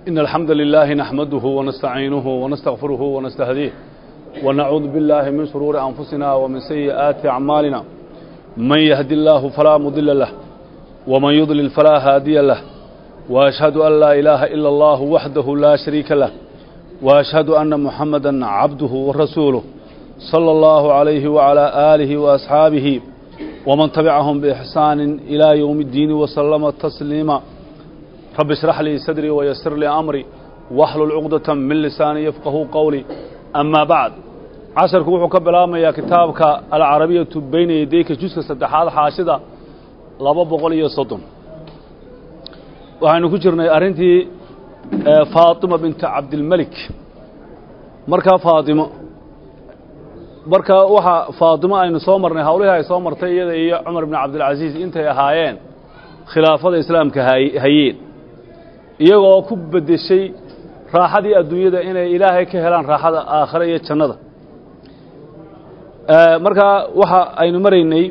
إن الحمد لله نحمده ونستعينه ونستغفره ونستهديه ونعوذ بالله من شرور أنفسنا ومن سيئات أعمالنا من يهد الله فلا مضل له ومن يضلل فلا هادي له وأشهد أن لا إله إلا الله وحده لا شريك له وأشهد أن محمدا عبده ورسوله صلى الله عليه وعلى آله وأصحابه ومن تبعهم بإحسان إلى يوم الدين وسلم تسليما رب اشرح لي صدري ويسر لي أمري واحلل عقدة من لساني يفقه قولي أما بعد casharku wuxuu ka bilaabmayaa kitaabka alcarabiyatu bayna yadayka juska saddexaad xaashida laba boqol iyo soddon waxaynu ku jirnay arrintii faatima binta cabdilmelik markaa faatimo markaa waxa faatimo aynu soo marnay hawlihii ay soo martay iyada iyo cumar bn cabdilcasiis intay ahaayeen khilaafada islaamka hayeen iyagoo ku beddeshay raaxadii adduunyada inay ilaahay ka helaan raaxada aakhire iyo jannada markaa waxa aynu maraynay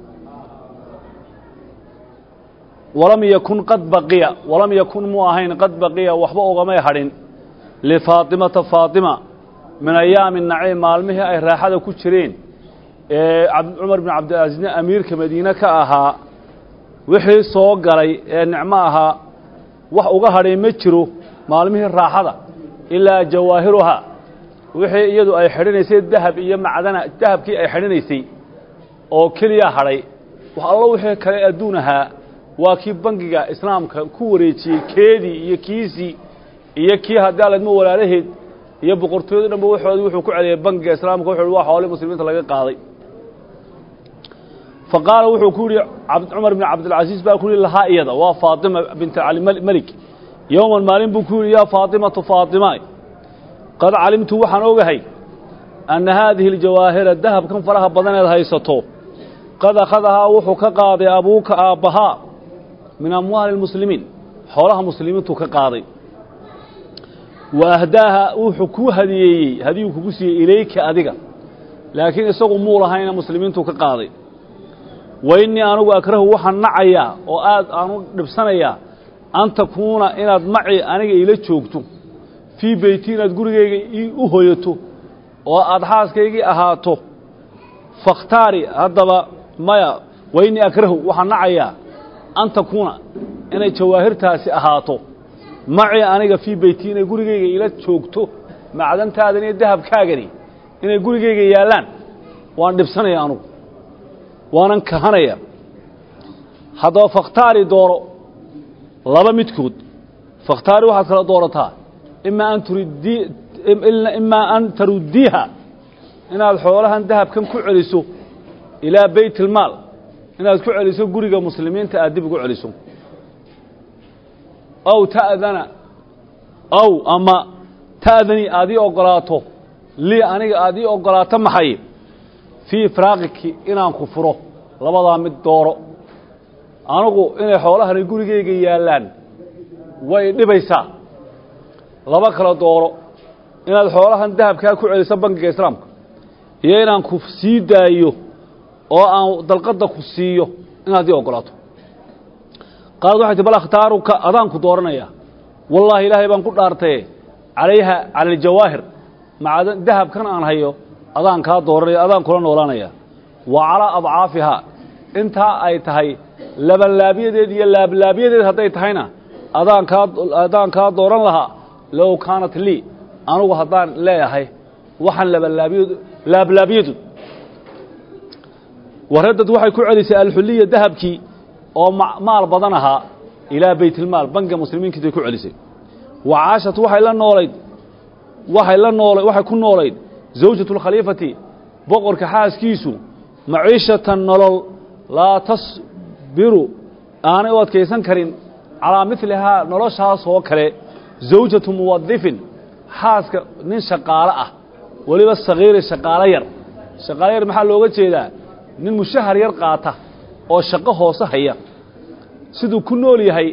walam yakun qad baqiya walam yakun mu ahayn qad baqiya waxba ugamay hadhin lifaatimata faatima min ayaami naciim maalmihii ay raaxada ku jireen ee cumar bin cabdilcasiisna amiirka madiine ka ahaa wixii soo galay ee nicmo ahaa wax uga hadhay ma jiro maalmihii raaxada ilaa jawaahiruha wixii iyadu ay xidhinaysay dahab iyo macdana dahabkii ay xidhinaysay oo keliya hadhay wax allo wixii kale adduun ahaa waa kii bangiga islaamka ku wareejiyey keedii iyo kiisii iyo kii haddii aledmo walaalaheed iyo boqortooyadu dhanba waxoodii wuxuu ku celiyay bangiga islaamka wuxuu waa xoolii muslimiinta laga qaaday fa qaala wuxuu ku yidhi cumar bin cabdilcasiis baa ku yihi lahaa iyada waa faatima binta cali melik yowman maalin buu ku yidhi yaa faatimatu faatima qad calimtu waxaan ogahay anna haadihi aljawaahira dahabkan faraha badaneed haysato qad akhadahaa wuxuu ka qaaday abuuka aabbahaa min amwaali lmuslimiin xoolaha muslimiintuu ka qaaday wa ahdaaha wuxuu kuu hadiyeeyey hadiyuu kugu siiyey ilayka adiga laakiin isagu muu lahayna muslimiintuu ka qaaday wa innii anugu akrahu waxaan nacayaa oo aad aanu dhibsanayaa an takuuna inaad maci aniga iila joogto fii beyti inaad gurigayga u hoyato oo aad xaaskaygii ahaato fakhtaari haddaba maya wa innii akrahu waxaan nacayaa an takuuna inay jawaahirtaasi ahaato maci aniga fii beyti inay gurigayga ila joogto macdantaadan iyo dahabkaagani inay gurigayga yaallaan waan dhibsanaya anugu waanan kahanaya haddaba fakhtaari dooro laba midkood fakhtaari waxaad kala doorataa imaa an turiddi imaa an taruddiiha inaad xoolahan dahabkan ku celiso ilaa beyt ilmaal inaad ku celiso guriga muslimiinta aad dib ugu celiso aw ta'dana aw ama ta'danii aad ii oggolaato lii aniga aad ii oggolaato maxay fii firaaqiki inaan ku furo labadaa mid dooro anigu inay xoolahani gurigayga yaallaan way dhibaysaa laba kala dooro inaad xoolahan dahabkaa ku celiso bangiga islaamka iyo inaan ku sii daayo oo aan dalqadda ku siiyo inaad ii oggolaato qaalad waxay ti bal akhtaaruka adaan ku dooranaya wallaahi ilaahay baan ku dhaartaye calayha cala aljawaahir maca dahabkan aan hayo adaan kaa dooranaya adaan kula noolaanaya wa calaa adcaafihaa intaa ay tahay labanlaabyadeed iyo laablaabiyadeed hadday tahayna adaan kaa adaan kaa dooran lahaa low kaanat lii anugu haddaan leeyahay waxaan labanlaabiyad laablaabyadu waraddad waxay ku celisay alxuliya dahabkii oo maal badan ahaa ilaa baytilmaal bangiga muslimiinkiisay ku celisay wa caashat waxay la noolayd waxay la noolay waxay ku noolayd zawjatu lkhaliifati boqorka xaaskiisu maciishatan nolol laa tasbiru aanay u adkaysan karin calaa midlihaa noloshaas oo kale zawjatu muwadifin xaaska nin shaqaalo ah weliba sagiiri shaqaalo yar shaqaalo yar maxaa looga jeedaa nin mushahar yar qaata oo shaqo hoose haya siduu ku nool yahay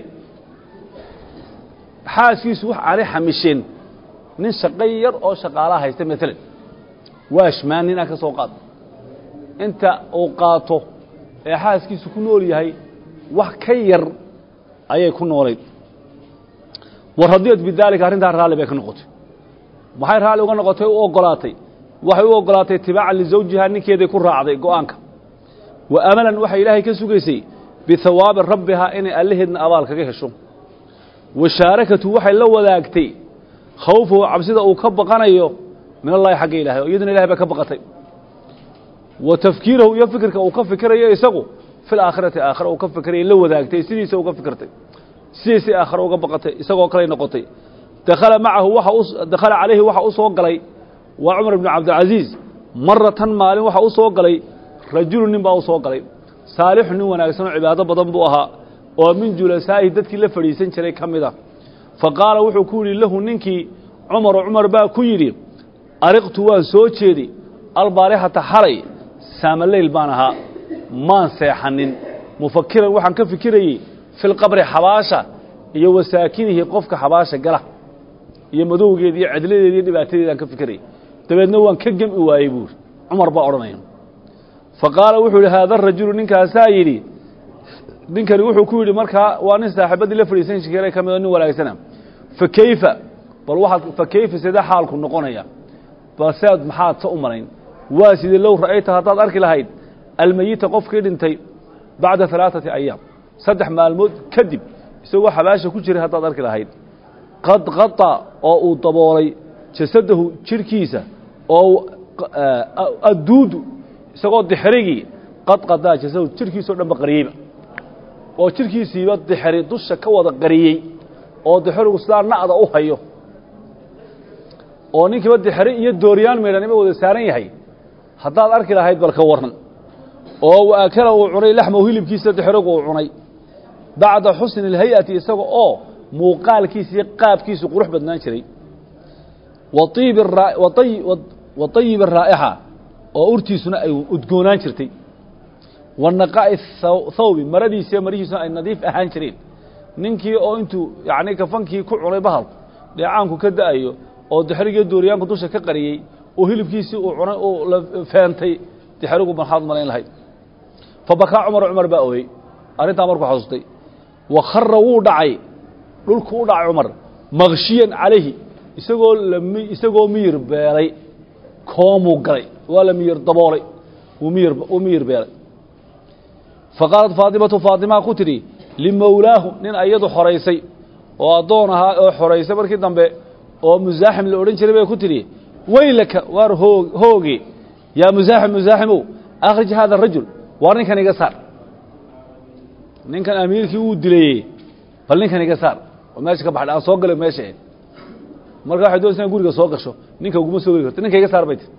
xaaskiisu wax aanay xamisheen nin shaqo yar oo shaqaalaha haysta maalan waashmaan ninaa ka soo qaad inta uu qaato ee xaaskiisu ku nool yahay wax ka yar ayay ku noolayd wa radiyat bidaalika arrintaa raalli bay ka noqotay maxay raalli uga noqotay u ogolaatay waxay u ogolaatay tibaacan lisawjiha ninkeeday ku raacday go'aanka wa amalan waxay ilaahay ka sugaysay bihawaabi rabbihaa inay allaheedna abaal kaga hesho wa shaarakatu waxay la wadaagtay khawfahu cabsida uu ka baqanayo min allahi xagga ilahay o iyaduna ilahay bay ka baqatay wa tafkiirahu iyo fikirka uu ka fikirayo isagu fi laakhirati aakhira uu ka fikiraya la wadaagtay sidiisa uga fikirtay sidiisay aakhira uga baqatay isagoo kaley noqotay dakhala macahu waxa u dakhala calayhi waxa u soo galay waa cumar ibnu cabdilcasiis maratan maalin waxa u soo galay rajulu nin baa u soo galay saalixu nin wanaagsan oo cibaado badan buu ahaa oo min julasaa'ihi dadkii la fadhiisan jiray ka mid a fa qaala wuxuu ku yidhi lahu ninkii cumaru cumar baa ku yidhi ariqtu waan soo jeedi albaalixata xalay saamaleyl baan ahaa maan seexanin mufakiran waxaan ka fikirayey filqabri xabaasha iyo wasaakinihi qofka xabaasha gala iyo madowgeeda iyo cidladeeda iyo dhibaatadeedaan ka fikirayay dabeedna waan ka gemi waayey buuri cumar baa odhanaya fa qaala wuxuu yidhi haada rajulu ninkaasaa yidhi ninkani wuxuu ku yidhi markaa waa nin saaxiibadii la fadhiisan jiray ka midoo nin wanaagsana fa keyfa bal waxaad fa keyfa sidee xaalku noqonaya balsead maxaad sa u malayn waa sidee low ra'ayta haddaad arki lahayd almeyita qofkii dhintay bacda alaaثati ayaam saddex maalmood kadib isagoo xabaasha ku jiray haddaad arki lahayd qad qata oo uu daboolay jasadahu jirhkiisa oo adduudu isagoo dixrigii qad qadaa jasadahu jirhkiisao dhan ba qariyeyba oo jirhkiisiiba dixri dusha ka wada qariyey oo dixrigu sidaa na'da u hayo oo ninkiiba dixri iyo dooryaan meydhanima wada saaran yahay haddaad arki lahayd balka waran oo waakala uu cunay laxmahu hilibkiisa dixrigu uu cunay bacda xusni اlhay-ati isaga oo muuqaalkiisa iyo qaabkiisu qurux badnaan jiray wa طayib الraa'ixa oo urtiisuna ay udgoonaan jirtay wa naqaa'i thawbi maradiisiiyo marihiisuna ay nadiif ahaan jireen ninkii oo intuu yani kafankii ku cunay bahalku dheecaanku ka da'ayo oo dixrigiyo dooriyaanku dusha ka qariyey oo hilibkiisii uu cunay uu la feentay dixrigu maxaad malayn lahayd fabakaa cumar cumar baa ooyey arrintaa markuu xasuustay wa khara wuu dhacay dhulku u dhacay cumar makshiyan calayhi isagoo lami isagoo miyir beelay koomuu galay waa la miyir daboolay wuu miyir wuu miyir beelay fa qaalat faatimatu faatimaa ku tidhi limawlaahu nin ayadu xoraysay oo addoon ahaa oo xoraysay markii dambe oo musaaxim la odhan jiray bay ku tidhi weylaka waar hoog hooge yaa musaaxim musaaximow akhrij hada arajul waar ninkan iga saar ninkan amiirkii uu dilayey bal ninkan iga saar oo meesha ka baxdha aan soo galay meesha e marka waxay doonaysa in guriga soo gasho ninka uguma soo geli karto ninka iga saar bay ti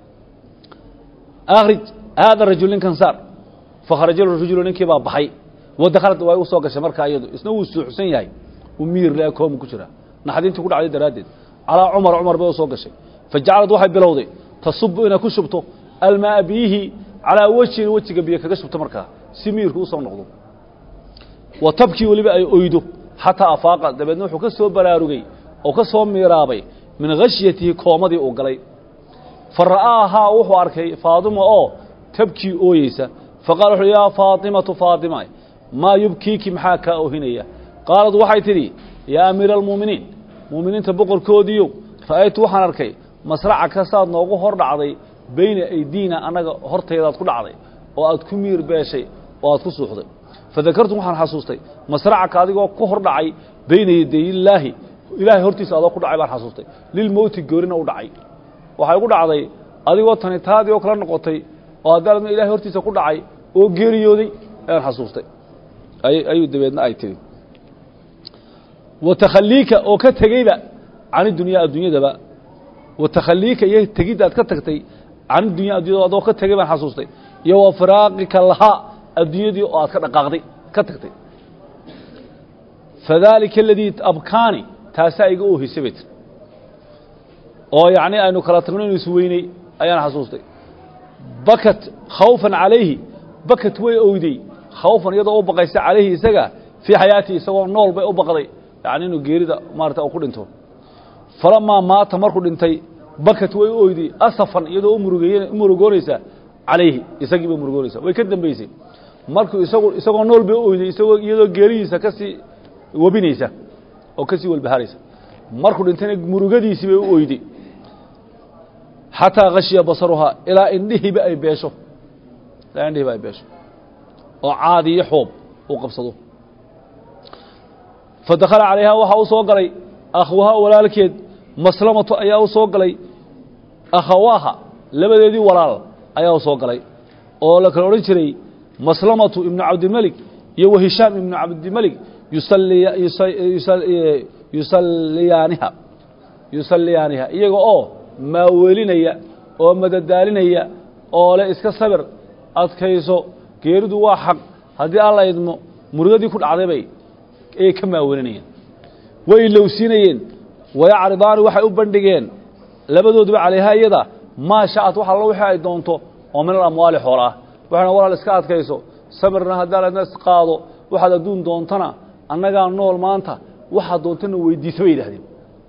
akhrij haada rajul ninkan saar fakharaja rajulu ninkii baa baxay wadakhalad way u soo gashay markaa iyadu isna wuu suuxsan yahay uu miyir le koomu ku jira naxdintii ku dhacday daraaddeed calaa cumar cumar bay u soo gashay fa jacalad waxay bilowday tasubu inay ku shubto almaa biyihii calaa wejhin wejiga biyo kaga shubto markaa si miyirku usoo noqdo wa tabkii weliba ay oydo xataa afaaqa dabeedna wuxuu ka soo baraarugay oo ka soo miiraabay min khashyatihi koomadii uu galay fa ra'aahaa wuxuu arkay faadima oo tabkii ooyeysa faqala wuxu yaa faatimatu faatima maa yubkiiki maxaa kaa ohinaya qaalad waxay tidhi yaa amiira almu'miniin mu'miniinta boqorkoodiiyow ra'aytu waxaan arkay masraca kasaad noogu hor dhacday beyna aydiina annaga hortaydaad ku dhacday oo aad ku miir beeshay oo aad ku suuxday fadakartu waxaan xasuustay masracaka adigoo ku hor dhacay beyna yadayillaahi ilaahay hortiisa adoo ku dhacay baan xasuustay lilmowti goorina u dhacay waxay ugu dhacday adigoo tani taadii oo kala noqotay oo haddana ilahay hortiisa ku dhacay oo geeriyooday ayaan xasuustay ayuu dabeedna ay tiri wa takhaliika oo ka tegeyba cani dunyaa adduunyadaba wa takhaliika iyo tegiddaad ka tagtay cani dunya addunyada adoo ka tegey baan xasuustay iyo wa firaaqika lahaa adduunyadii oo aad ka dhaqaaqday ka tagtay fadaalika aladii abkaani taasaa iga oohisay bay tiri oo yacni aynu kala tagno inu isweyney ayaan xasuustay bakat khawfan calayhi bakat way owday khawfan iyadoo u baqaysa calayhi isaga fii xayaatii isagoo nool bay u baqday yacni inuu geerida maarata u ku dhinto falamaa maata markuu dhintay bakat way u oyday asafan iyadoo u murugeey u murugoonaysa calayhi isagii bay murugoonaysa way ka dambaysay markuu isagu isagoo nool bay u oyday isagoo iyadoo geeridiisa ka sii webinaysa oo ka sii walbahaaraysa markuu dhintayna murugadiisii bay u oyday xataa khashiya basaruhaa ilaa indhihiiba ay beesho ilaa indhihiiba ay beesho oo caadi iyo xoob uu qabsado fa dakhala calayhaa waxaa u soo galay akhwaha walaalkeed maslamatu ayaa u soo galay akhawaaha labadeedii walaal ayaa u soo galay oo la kala odhan jiray maslamatu ibnu cabdilmelik iyo wa hishaam ibnu cabdilmelik yusalliyaaniha yusalliyaaniha iyaga oo maaweelinaya oo madadaalinaya oo le iska sabir adkayso geeridu waa xaq haddii alla idmo murugadii ku dhacday bay ayay ka maawelinayeen way ilowsiinayeen wayacridaani waxay u bandhigeen labadooduba calayhaa iyada maa sha'at wax allo wixii ay doonto oo min alamwaali xoola ah waxayna walaal iska adkayso sabirna haddii alla is qaado waxaad adduun doontana annagaa nool maanta waxaad doontana weydiisa bay yidhahdeen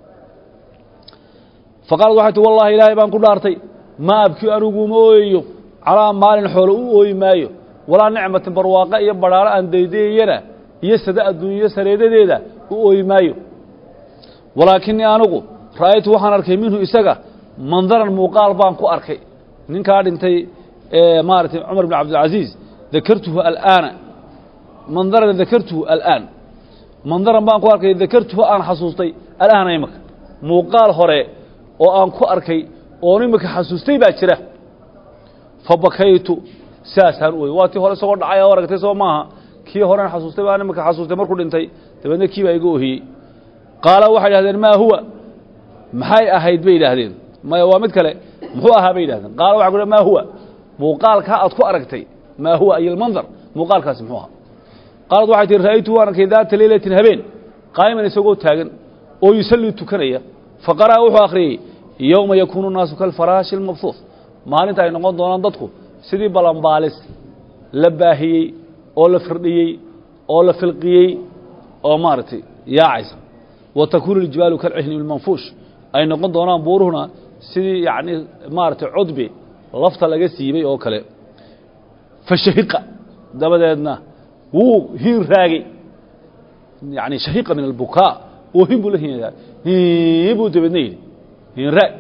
faqaalad waxay ti wallahi ilaahay baan ku dhaartay ma abkii anigu uma ooyayo calaa maalin xoolo u ooyi maayo walaa nicmatin barwaaqo iyo badhaaro aan daydayayana iyo sada adduunyo sareedadeeda u ooyi maayo walaakinii anigu ra'aytu waxaan arkay minhu isaga mandaran muuqaal baan ku arkay ninkaa dhintay maaragtay cumar bn cabdilcasiis dakartuhu alaana mandaran dakartuhu alaan mandaran baan ku arkay dakartuhu aan xasuustay alaana imaka muuqaal hore oo aan ku arkay oon imika xasuustay baa jira fa bakaytu saasaan u oy waa tii hore isagoo dhacay oo aragtay soo maaha kii horen xasuustay baan imika xasuustay markuu dhintay dabeedna kii baa iga ohiyey qaala waxay idhahdeen maa huwa maxay ahayd bay yidhaahdeen maya waa mid kale muxuu ahaa bay yidhahdeen qaala waxa ku maa huwa muuqaalkaa aad ku aragtay maa huwa ay almandar muuqaalkaasi muxuu ahaa qaalad waxay tihi ra'aytu waan arkay daata leylatin habeen qaa'iman isagoo taagan oo yusallii tukanaya faqara'a wuxuu akhriyey yowma yakuunu nnaasu kalfaraashi almabhuuh maalinta ay noqon doonaan dadku sidii balanbaalis la baahiyey oo la firdhiyey oo la filqiyey oo maaragtay yaacaysa wa takuunu ljibaalu kalcihni ilmanfuush ay noqon doonaan buuruhuna sidii yacni maaragtay cudbi lafta laga siibay oo kale fa shahiqa dabadeedna wuu hiin raagay yani shahiqa min albukaa oo hin buu la hiinyaa hiin buu dabeedna yidhi hiin raag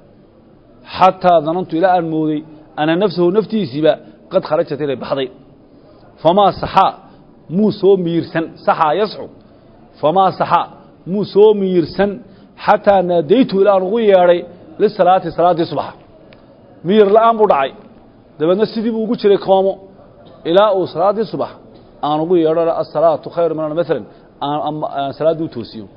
xataa danantu ilaa aan mooday ana nafsahu naftiisiiba qad kharajat inay baxday famaa saxaa muu soo miirsan saxaa yasxu famaa saxaa muu soo miirsan xataa naadaytu ilaa aan ugu yeedhay lisalaati salaaddii subaxa miyir la'aan buu dhacay dabeedna sidii buu ugu jiray koomo ilaa uu salaaddii subax aan ugu yeedho asalaatu khayru min maalan aan salaaddii u toosiyo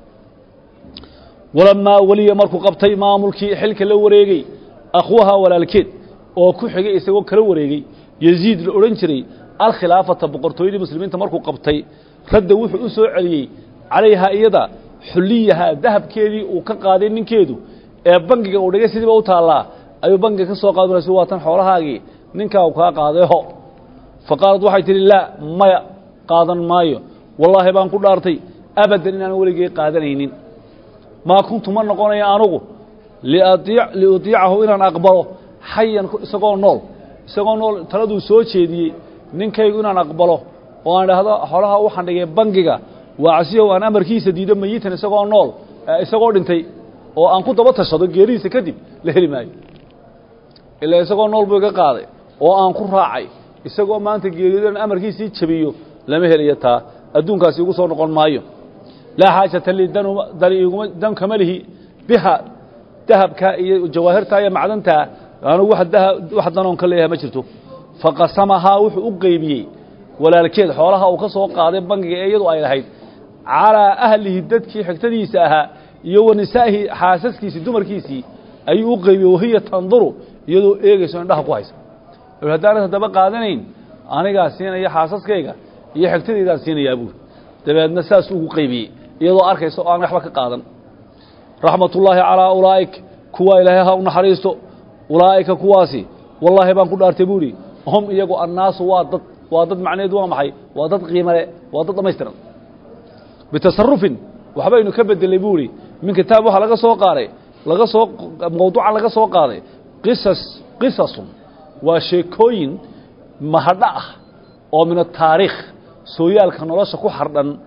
walamaa weliya markuu qabtay maamulkii xilka la wareegey akhwaha walaalkeed oo ku xigay isagoo kala wareegey yeziid la odhan jiray alkhilaafata boqortooyadii muslimiinta markuu qabtay radda wuxuu u soo celiyey calayhaa iyada xulliyahaa dahabkeedii uu ka qaaday ninkeedu ee bangiga uu dhigay sidiiba u taallaa ayuu bangiga ka soo qaadi maraysu waa tan xoolahaagii ninkaa uu kaa qaaday ho fa qaalad waxay tidhi laa maya qaadan maayo wallaahi baan ku dhaartay abadan inaan weligay qaadanaynin maa kuntu ma noqonaya anugu liudiicahu inaan aqbalo xayan isagoo nool isagoo nool taladuu soo jeediyey ninkaygu inaan aqbalo oo aan idhaahdo xoolaha waxaan dhigay bangiga waacsiyow aan amarkiisa diido mayitan isagoo nool isagoo dhintay oo aan ku daba tashado geeridiisa kadib la heli maayo ilaa isagoo nool buu iga qaaday oo aan ku raacay isagoo maanta geeriyodan amarkiisii jabiyo lama helayo taa adduunkaasi igu soo noqon maayo laa xaajata lii dan iguma dan kama lihi biha dahabkaa iyo jawaahirtaa iyo macdantaa anugu wax danoon ka leeyahay ma jirto faqasamahaa wuxuu u qeybiyey walaalkeed xoolaha uu ka soo qaaday bangiga ee iyadu ay lahayd calaa ahlihi dadkii xigtadiisa ahaa iyo wa nisaa'ihi xaasaskiisii dumarkiisii ayuu u qeybiyey wahiya tanduru iyadoo eegayso indhaha ku haysa haddaanad haddaba qaadanayn anigaa siinaya xaasaskayga iyo xigtadaydaa siinayaa buuri dabeedna saas ugu qaybiyey iyadoo arkaysa oo aan waxba ka qaadan raxmatullaahi calaa ulaa'ik kuwa ilaahay ha u naxariisto ulaa'ika kuwaasi wallaahi baan ku dhaartay buuhi hum iyagu annaasu waa dad waa dad macnaheedu waa maxay waa dad qiimale waa dad dhammaystiran bitasarufin waxbaynu ka bedelay buuhi min kitaab waxaa laga soo qaaday laga soo mawduucan laga soo qaaday qisas qisasun waa sheekooyin mahadho ah oo min ataariikh sooyaalka nolosha ku xardhan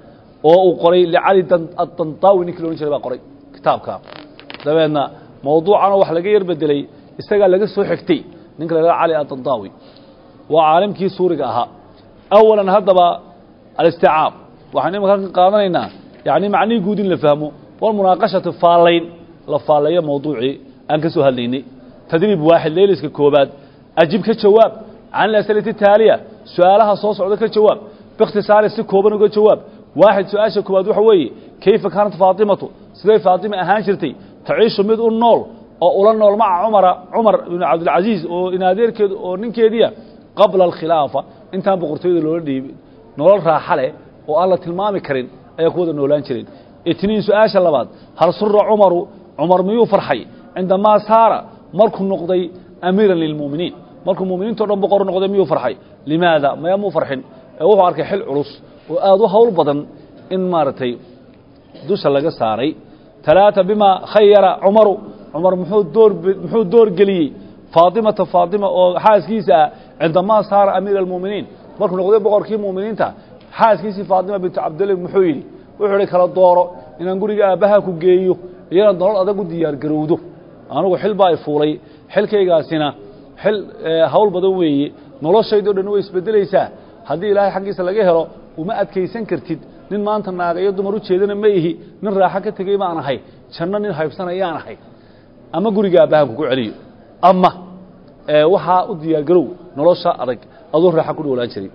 oo uu qoray licali adantawi ninkii loodhan jiray baa qoray kitaabka dabeedna mawduucanoo wax laga yar bedelay isagaa laga soo xigtay ninka la hahdo cali adantawi waa caalimkii suuriga ahaa awalan haddaba alisticaab waxaynu imaka ka qaadanaynaa yani macnihii guud in la fahmo walmunaaqashatu faallayn la faalleeyo mawduucii aan ka soo hadlaynay tadriib waaxid leyliska koobaad ajib ka jawaab can alas'ilati taaliya su-aalaha soo socda ka jawaab biikhtisaari si kooban uga jawaab waaxid su-aasha koowaad waxa weeye kayfa kaanat faatimatu siday faatima ahaan jirtay taciishu mid u nool oo ula nool maca cumara cumar ibnu cabdilcasiis oo inaadeerkeedu oo ninkeediia qabla alkhilaafa intaan boqortooyada loola dhiibin nolol raaxa leh oo aan la tilmaami karin ayaa ku wada noolaan jireen itniin su-aasha labaad hal sura cumaru cumar miyuu farxay cindamaa saara markuu noqday amiiran lilmu'miniin markuu muminiinto dhan boqor noqday miyuu farxay limaada maya muu farxin ee wuxuu arkay xil culus oo aada u hawl badan in maaragtay dusha laga saaray talaata bimaa khayara cumaru cumar muxuu door muxuu door geliyey faatimata faatima oo xaaskiisa ah cindamaa saara amiira almu'miniin markuu noqday boqorkii mu'miniinta xaaskiisii faatima bintu cabdillah muxuu yidhi wuxuu ihi kala dooro inaan guriga aabbaha ku geeyo iyana nolol adag u diyaar garowdo anugu xil baa i fuulay xilkaygaasina xil hawl badan weeye noloshaydoo dhan way isbedelaysaa haddii ilaahay xaggiisa laga helo uma adkaysan kartid nin maanta naaga iyo dumar u jeedana ma ihi nin raaxo ka tegey baan ahay janno nin haybsanayaan ahay ama guriga aabbaha kugu celiyo ama waxaa u diyaar garow nolosha adag adoo raaxo ku dhowlaan jiray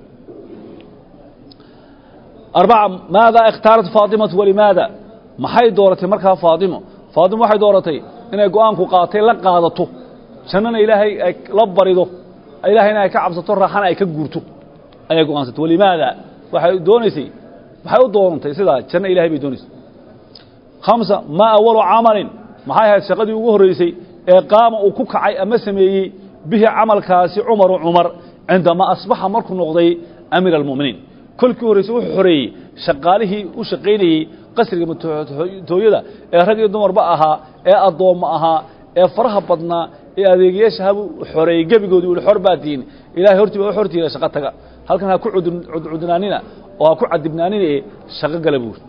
arbaca maada ikhtaarat faatimatu walimaada maxay dooratay markaa faatimo faatimo waxay dooratay inay go-aanku qaatay la qaadato jannana ilaahay ay la barido ilaahayna ay ka cabsato raaxana ay ka guurto ayay go-aansatay walimaada waxay doonaysay maxay u doonantay sidaa janno ilahay bay doonaysay khamsa maa awalu camalin maxay ahayd shaqadii ugu horreysay ee qaama uu ku kacay ama sameeyey bihi camalkaasi cumaru cumar cindamaa asbaxa markuu noqday amiir almu'miniin kolkii horreysay wuxuu xoreeyey shaqaalihii u shaqaynayey qasriga matooyada ee rag iyo dumarba ahaa ee addoommo ahaa ee faraha badnaa ee adeegayaashahabuu xoreeyey gebigoodii uli xor baa tihiin ilahay hortii baa u xortiina shaqo taga halkan ha ku cudcudnaanina oo ha ku cadibnaanina ee shaqo gala buuri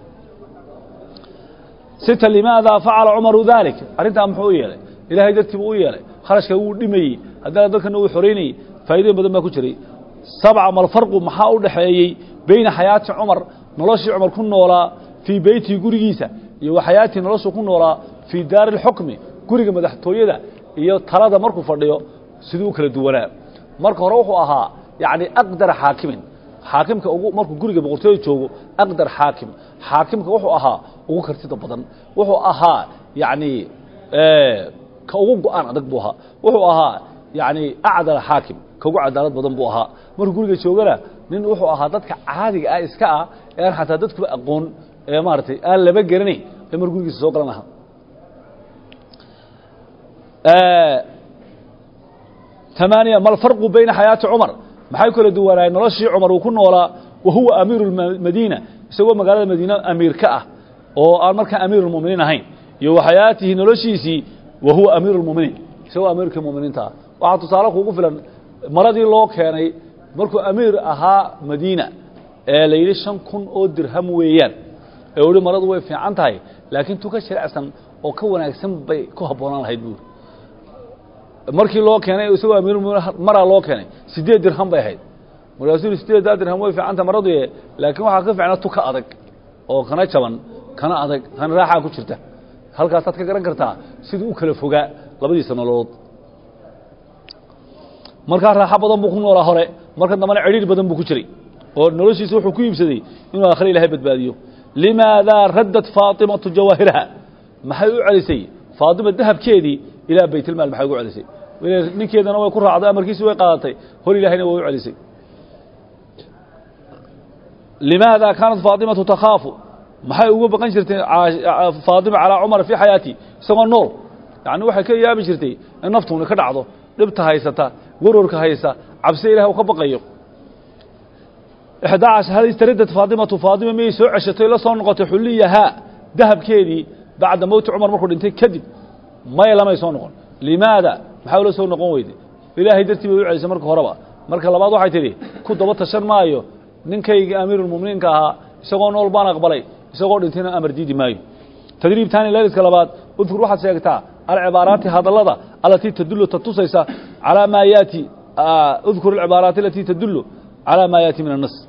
sita limaada facala cumaru daalik arrintaa muxuu u yeelay ilaahay dartiibu u yeelay kharashka wuu dhimayey haddana dadkana wuu xoreynayey faa'iidooyin badan baa ku jiray sabca malfarqu maxaa u dhexeeyey beyna xayaati cumar noloshii cumar ku noolaa fii beytihi gurigiisa iyo wa xayaatii noloshuu ku noolaa fii daari اlxukmi guriga madaxtooyada iyo talada markuu fadhiyo siduu u kala duwanaa marka hore wuxuu ahaa yacni aqdar xaakimin xaakimka ugu markuu guriga boqortooyada joogo aqdar xaakim xaakimka wuxuu ahaa ugu kartida badan wuxuu ahaa yacni ka ugu go-aan adag buu ahaa wuxuu ahaa yacni acdala xaakim ka ugu cadaalad badan buu ahaa markuu guriga joogana nin wuxuu ahaa dadka caadiga ah iska ah ee aan xataa dadkuba aqoon ee maaragtay aan laba garanayn ee mar gurigiisa soo galan lahaa ثمانية ما الفرق بين حياة عمر maxay kala duwanaayeen noloshii cumar uu ku noolaa wa huwa amiiru lmadiina isagoo magaalada madiine amiir ka ah oo aan markaa amiir lmuminiin ahayn iyo wa xayaatihi noloshiisii wa huwa amiiru lmuminiin isagoo amiirkii muminiinta ah waxaa tusaale kuugu filan maradii loo keenay markuu amiir ahaa madiina ee la yidhi shan kun oo dirham weeyaan ee uhi maradu way fiican tahay laakiin tu ka jirecsan oo ka wanaagsan bay ku habboonaan lahayd buuri markii loo keenay isagoo amiirulmuminiin maraa loo keenay siddeed dirham bay ahayd markaasuu yihi siddeeddaa dirham way fiicanta maraduye laakiin waxaa ka fiicna tu ka adag oo kana jaban kana adag kana raaxaa ku jirta halkaasaad ka garan kartaa siduu u kala fogaa labadiisa nololood markaa raaxo badan buu ku noolaa hore marka dambana cidhiir badan buu ku jiray oo noloshiisa wuxuu ku iibsaday inuu aakhire ilahay badbaadiyo limaadaa raddat faatimatu jawaahiraha maxay u celisay faatima dahabkeedii ilaa baytilmaal maxay ugu celisay ninkeedana way ku raacday amarkiisi way qaadatay hor ilaahayna way u celisay limaada kaanat faatimatu takhaafu maxay uga baqan jirtay faatima calaa cumar fii xayaati isagoo nool yani waxay ka yaabi jirtay in naftuuna ka dhacdo dhibta haysata warwarka haysa cabsi ilaah uu ka baqayo ixdaa cashar hal istaradat faatimatu faatima miyay soo ceshatay la soo noqotay xulliyahaa dahabkeedii bacda mowti cumar markuu dhintay kadib maya lamay soo noqon limaada maxaa ula soo noqon weyday ilaahay dartii bay u celisay marka horeba marka labaad waxay tidhi ku daba tashan maayo ninkaygii amiirulmuminiinka ahaa isagoo nool baan aqbalay isagoo dhintayna amar diidi maayo tadriib taani leeliska labaad udkur waxaad sheegtaa alcibaaraati hadallada alatii tadullu tatusaysa calaa maa yaati udkur alcibaaraati alatii tadullu calaa maa yaati min annas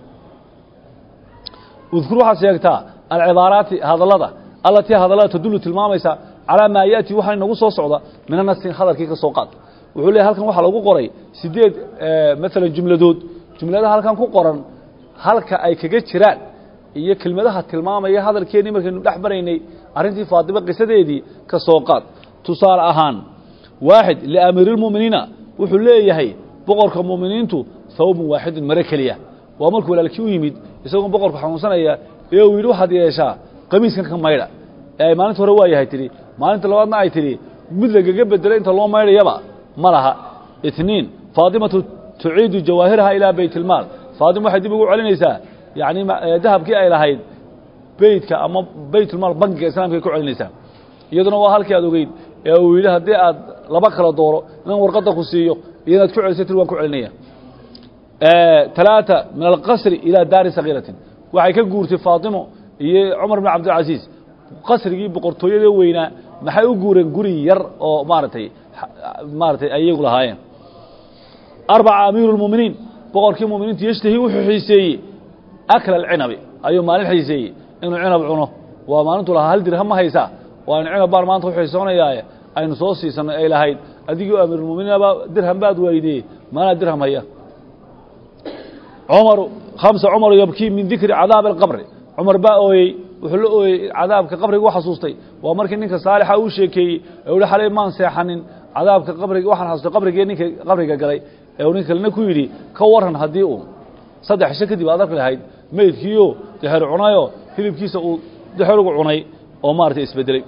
udkur waxaad sheegtaa alcibaaraati hadallada alatii hadallada tadullu tilmaamaysa calaa maa yaati waxaa inagu soo socda min annasin hadalkii ka soo qaad wuxuu leeyahy halkan waxaa lagu qoray sideed maalan jumladood jumladaha halkan ku qoran halka ay kaga jiraan iyo kelmadaha tilmaamaya hadalkeennii markaynu dhex maraynay arrintii faatimo qisadeedii ka soo qaad tusaale ahaan waaxid liamiiriilmu'miniina wuxuu leeyahay boqorka mu'miniintu hawbun waaxidun mare keliya waa markuu walaalkii u yimid isagoo boqorku xanuunsanaya ee uu yidhi waxaad yeeshaa qamiiskan ka maydha ee ay maalinta hore waa yahay tidhi maalinta labaadna ay tidhi mid lagaga bedelo inta loo maydhayaba ma laha itniin faatimatu tuciidu jawaahiraha ilaa baytilmaal faatima waxay dib ugu celinaysaa yacni dahabkii ay lahayd beytka ama baytulmaal bankiga islaamkaay ku celinaysaa iyaduna waa halkii aad ogeyd ee uu yidhi haddii aad laba kala dooro inaan warqadda ku siiyo iyo inaad ku celisay tir waan ku celinaya talaata min alqasri ilaa daari sagiiratin waxay ka guurtay faatimo iyo cumar bin cabdilcasiis qasrigii boqortooyadee weynaa maxay u guureen guri yar oo maaragtay maaratay ayagu lahaayeen arbaca amiiru lmuminiin boqorkii muminiintu yashtahi wuxuu xiiseeyey akla alcinabi ayuu maalin xiiseeyey inuu cinab cuno waa maalintu lahaa hal dirham ma haysaa waa inu cinab baan maanta uxiisoonayaaye aynu soo siisanay ay lahayd adigoo amiirulmuminiinaba dirham baad waydee maanaa dirham haya cumaru khamsa cumaru yabkii min dikri cadaabi alqabri cumar baa ooyey wuxuu la ooyey cadaabka qabriga u xasuustay waa markii ninka saalixa uu sheekeeyey ee uhi xalay maan seexanin cadaabka qabriga waxaan xasustay qabrigii ninka qabriga galay ee uu nin kalena ku yidhi ka waran haddii uu saddex isho kadib aad arki lahayd meydkiiyo dexer cunayoo hilibkiisa uu dexerugu cunay oo maaragtay isbedelay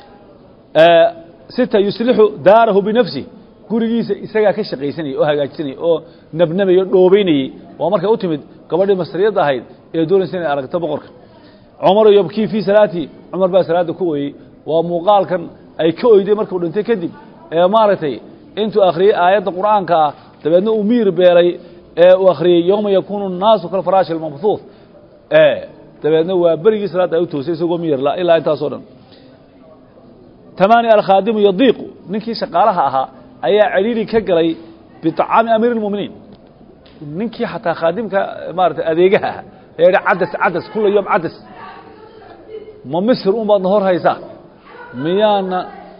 sita yuslixu daarahu binafsi gurigiisa isagaa ka shaqaysanayay oo hagaajisanayay oo nabnabayay o dhoobaynayey waa markay u timid gabadhii masriyadda ahayd ee doonaysa inay aragto boqorka cumaru yabkii fii salaati cumar baa salaadda ku ooyey waa muuqaalkan ay ka oyday markuu dhintay kadib ee maaragtay intuu akhriyey aayadda qur'aanka ah dabeedna uu miir beelay ee uu akhriyey yowma yakuunu الnaasu kalfaraashi اlmabhuuث dabeedna waa berigii salaadda ay u toosay isagoo miyarla ilaa intaasoo dhan tamaani alkhaadimu yadiiqu ninkii shaqaalaha ahaa ayaa celiili ka galay biطacaami amiir اlmuminiin ninkii xataa khaadimka maarata adeegaha ah ee yidhi cadas cadas kula yom cadas ma misr un baad na hor haysaa miyaana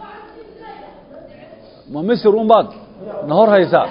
ma misr un baad na hor haysaa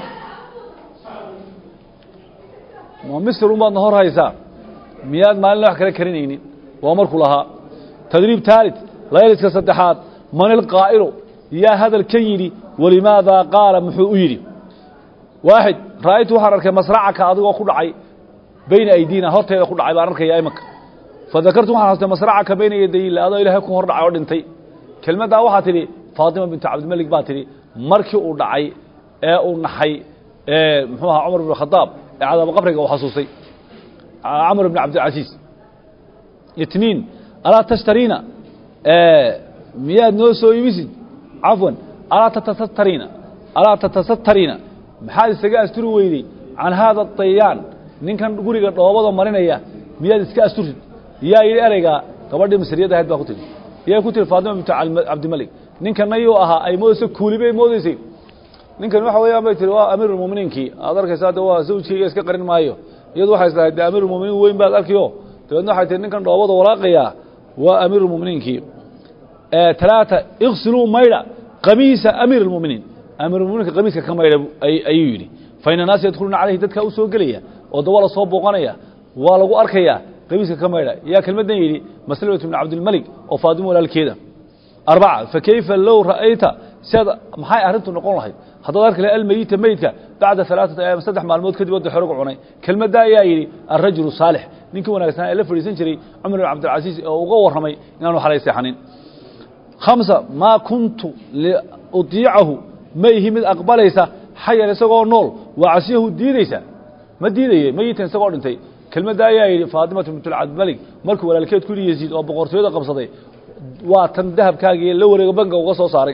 ma misr un baad na hor haysaa miyaad maalin wax kala karinaynin waa markuu lahaa tadriib taalid layliska saddexaad man ilqaa'ilu yaa hadalkan yidhi walimaadaa qaala muxuu u yidhi waaxid ra'aytu waxaan arkay masracaka adigoo ku dhacay bayna aydiina horteeda ku dhacay baan arkaya imanka fadakartu waxaan xastay masracaka bayna yadayilla adoo ilaahay ku hor dhacay oo dhintay kelmaddaa waxaa tidhi faatima bintu cabdilmalik baa tidhi markii uu dhacay ee uu naxay muxuu ahaa cumar bn khadaab ee cadaaba qabriga uu xasuustay camr bn cabdilcasiis itniin alaa tashtariina miyaad noo soo iibisid cafwan alaa tatasatariina alaa tatasatariina maxaad isaga asturi weyday can haada dayaan ninkan guriga dhoobada marinaya miyaad iska asturtid yaa yidhi ereygaa gabadhii masriyadda ahayd baa ku tiri yaa ku tiri faatima bintu cabdimalik ninkanna yuu ahaa ay moodaysa kuuli bay moodaysay ninkan waxa weeyaan bay tiri waa amiirulmuminiinkii aad arkaysaa de waa zawjkayga iska qarin maayo iyadu waxay islahayd de amiirulmuminiin weyn baad arkiyo dabeedna waxay tihi ninkan dhoobada walaaqayaa waa amiirulmuminiinkii talaata iksiluu maydha qamiisa amiir اlmuminiin amiirulmuminiinka qamiiska ka maydha ayuu yidhi faina naasa yadkhuluuna calayhi dadkaa u soo gelaya oo dawa la soo booqanaya waa lagu arkayaa qamiiska ka maydha yaa kelmaddan yidhi maslamatu bn cabdilmalik oo faadimo walaalkeeda arbaca fakayfa low ra'ayta siaad maxay arrintu noqon lahayd haddaad arki lahay almeyita meydka bacda alaaثata ayaam saddex maalmood kadib oo dexerogu cunay kelmadda ayaa yidhi alrajulu saalix ninkii wanaagsanaa ee la fadhiisan jiray cumar bin cabdilcasiis oo uga warramay inaanu xalay seexanin hamsa maa kuntu liudiicahu ma ihi mid aqbalaysa xayan isagoo nool waa casiyahu diidaysa ma diidaye meyitan isagoo dhintay kelmadda ayaa yidhi faatimatu bint cabdimalik markuu walaalkeed ku yidhi yasiid oo boqortooyada qabsaday waa tan dahabkaagii la wareego banka uga soo saaray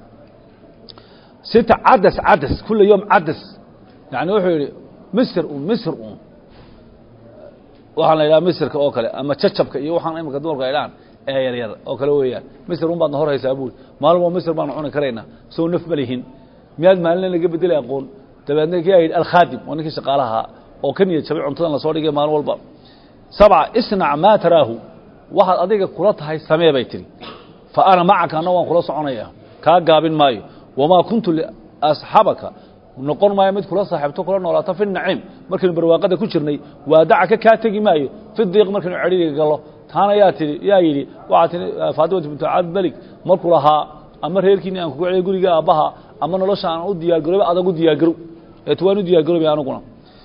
sita cadas cadas kula yom cadas yani wuxuu yidhi misr un misr un waxaan la yidhaha misirka oo kale ama jacabka iyo waxaan imika dumarku ay dhahaan ee yaryar oo kale weeyaan misir un baadna hor haysaa buuri maalin waa misir baanu cuni karaynaa soo naf ma lihin miyaad maalin laga bedelay aqoon dabeedna kii ayidhi alkhaadim waa ninkii shaqaalaha oo ka niyad jabay cuntadan lasoo dhigay maalin walba sabca isnac maa taraahu waxaad adiga kula tahay samee bay tihi fa ana macaka anna waan kula soconaya kaa gaabin maayo wamaa kuntu liasxabaka noqon maayo mid kula saaxiibto kula noolaato fi naciim markaynu barwaaqada ku jirnay waadacaka kaa tegi maayo fi diiq markaynu cedhiriga gallo taana yaa tii yaa yidhi waxaa tii faatimatu bintu cabdimalik markuu lahaa ama reerkiini aan kugu celiyo guriga aabbaha ama nolosha aan u diyaargarooba adag u diyaargarow eet waan u diyaargaroobay aniguna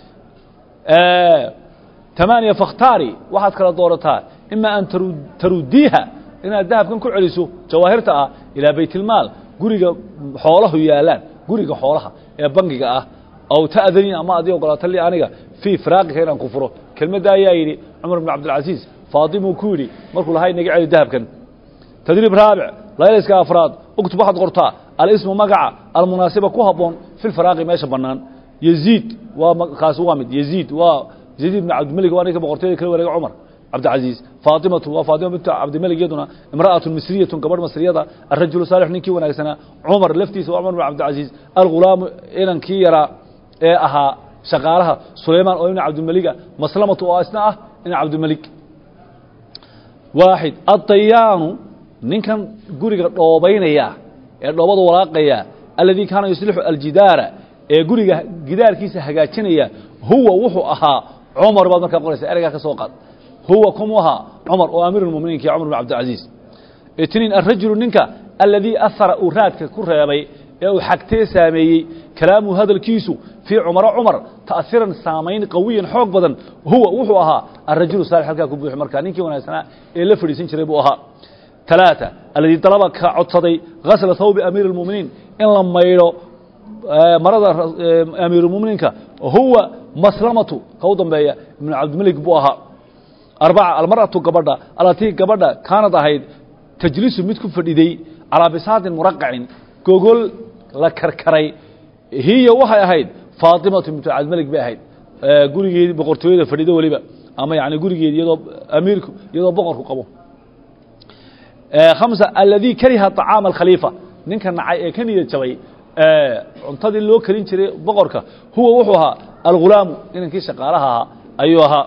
tamaaniya fakhtaari waxaad kala doorataa ima an tarudiiha inaad dahabkan ku celiso jawaahirta ah ilaa baytilmaal guriga xoolahu yaalaan guriga xoolaha ee bangiga ah aw ta'danii ama adii ogolaato li aniga fii firaaqika inaan ku furo kelmadda ayaa yidhi cumar bn cabdilcasiis faatimuu ku yidhi markuu lahaa inaga celi dahabkan tadriib raabic laylayska afraad uktub waxaad qortaa alismu magaca almunaasiba ku habboon fi lfiraaqi meesha bannaan yeziid waa kaasi waa mid yeziid waa yaziid ibn cabdimalik waa ninka boqortooyada kala wareega cumar cabdilcaziiz faatimatu waa faatima bintu cabdimalik iyaduna imra'atun misriyatun gabadh masriyada arajulu saalix ninkii wanaagsanaa cumar laftiisa waa cumar bin cabdilcaziiz algulaamu inankii yaraa ee ahaa shaqaalaha sulaymaan oo ibn cabdimaliga maslamatu oo isna ah ibn cabdimalik waaxid addayaanu ninkan guriga dhoobaynaya ee dhoobada walaaqaya aladii kaana yuslixu aljidaara ee guriga gidaarkiisa hagaajinaya huwa wuxuu ahaa cumar baad markaa qoraysa ereygaa ka soo qaad huwa kumu ahaa cumar oo amiir muminiinki cumar bin cabdilcaziiz itniin arajulu ninka aladii ahara uu raadka ku reebay ee uu xagtee saameeyey kalaamuhu hadalkiisu fii cumaro cumar ta'hiran saamayn qawiyan xoog badan huwa wuxuu ahaa arajulu saalix halkaa ku buuxi markaa ninkii wanaagsanaa ee la fadhiisan jiray buu ahaa ثلاثة الذي طلب كعدسدي غسل ثوب أمير المؤمنين إن لما يرو مرض أمير المؤمنين هو مسلمة قوضا بيا من عبد الملك بوها أربعة المرأة قبضة التي قبضة كانت هيد تجلس متكم فردي على بساط مرقع جوجل لكركري هي وحي هيد فاطمة بنت عبد الملك بهيد gurigeedi boqortooyada fadhido waliba ama yani gurigeedi iyadoo amiirku iyadoo boqorku qabo khamsa alladii kariha طacaama alkhaliifa ninka nacay ee ka niyad jabay cuntadii loo karin jiray boqorka huwa wuxuu ahaa algulaamu inankii shaqaalaha ahaa ayuu ahaa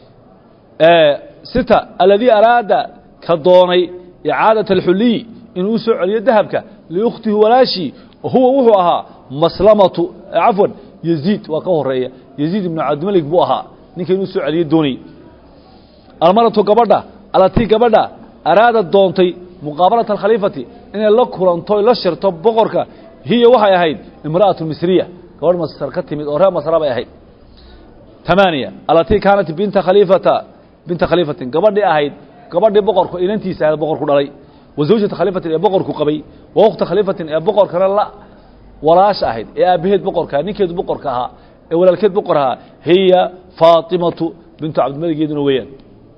sita alladii araada ka doonay icaadaة alxuliy inuu u soo celiyo dahabka liukhtihi walaashii huwa wuxuu ahaa maslamatu cafwan yeziid waa ka horeeya yeziid ibnu cabdimalik buu ahaa ninka inuu soo celiyo doonay almaratu gabadha alatii gabadha araada doontay muqaabalata alkhaliifati inay la kulanto la shirto boqorka hiya waxay ahayd imra'atu misriya gabadh masar ka timid oo reer masra bay ahayd tamaaniya alatii kaanat binta khaliifata binta khaliifatin gabadhii ahayd gabadhii boqorku inantiisa ahayd boqorku dhalay wa zawjata khaliifatin ee boqorku qabay wa ukhta khaliifatin ee boqorkana la walaasha ahayd ee aabbaheed boqorka ninkeedu boqorka ahaa ee walaalkeed boqor ahaa hiya faatimatu bintu cabdimalik iyaduna weeyaan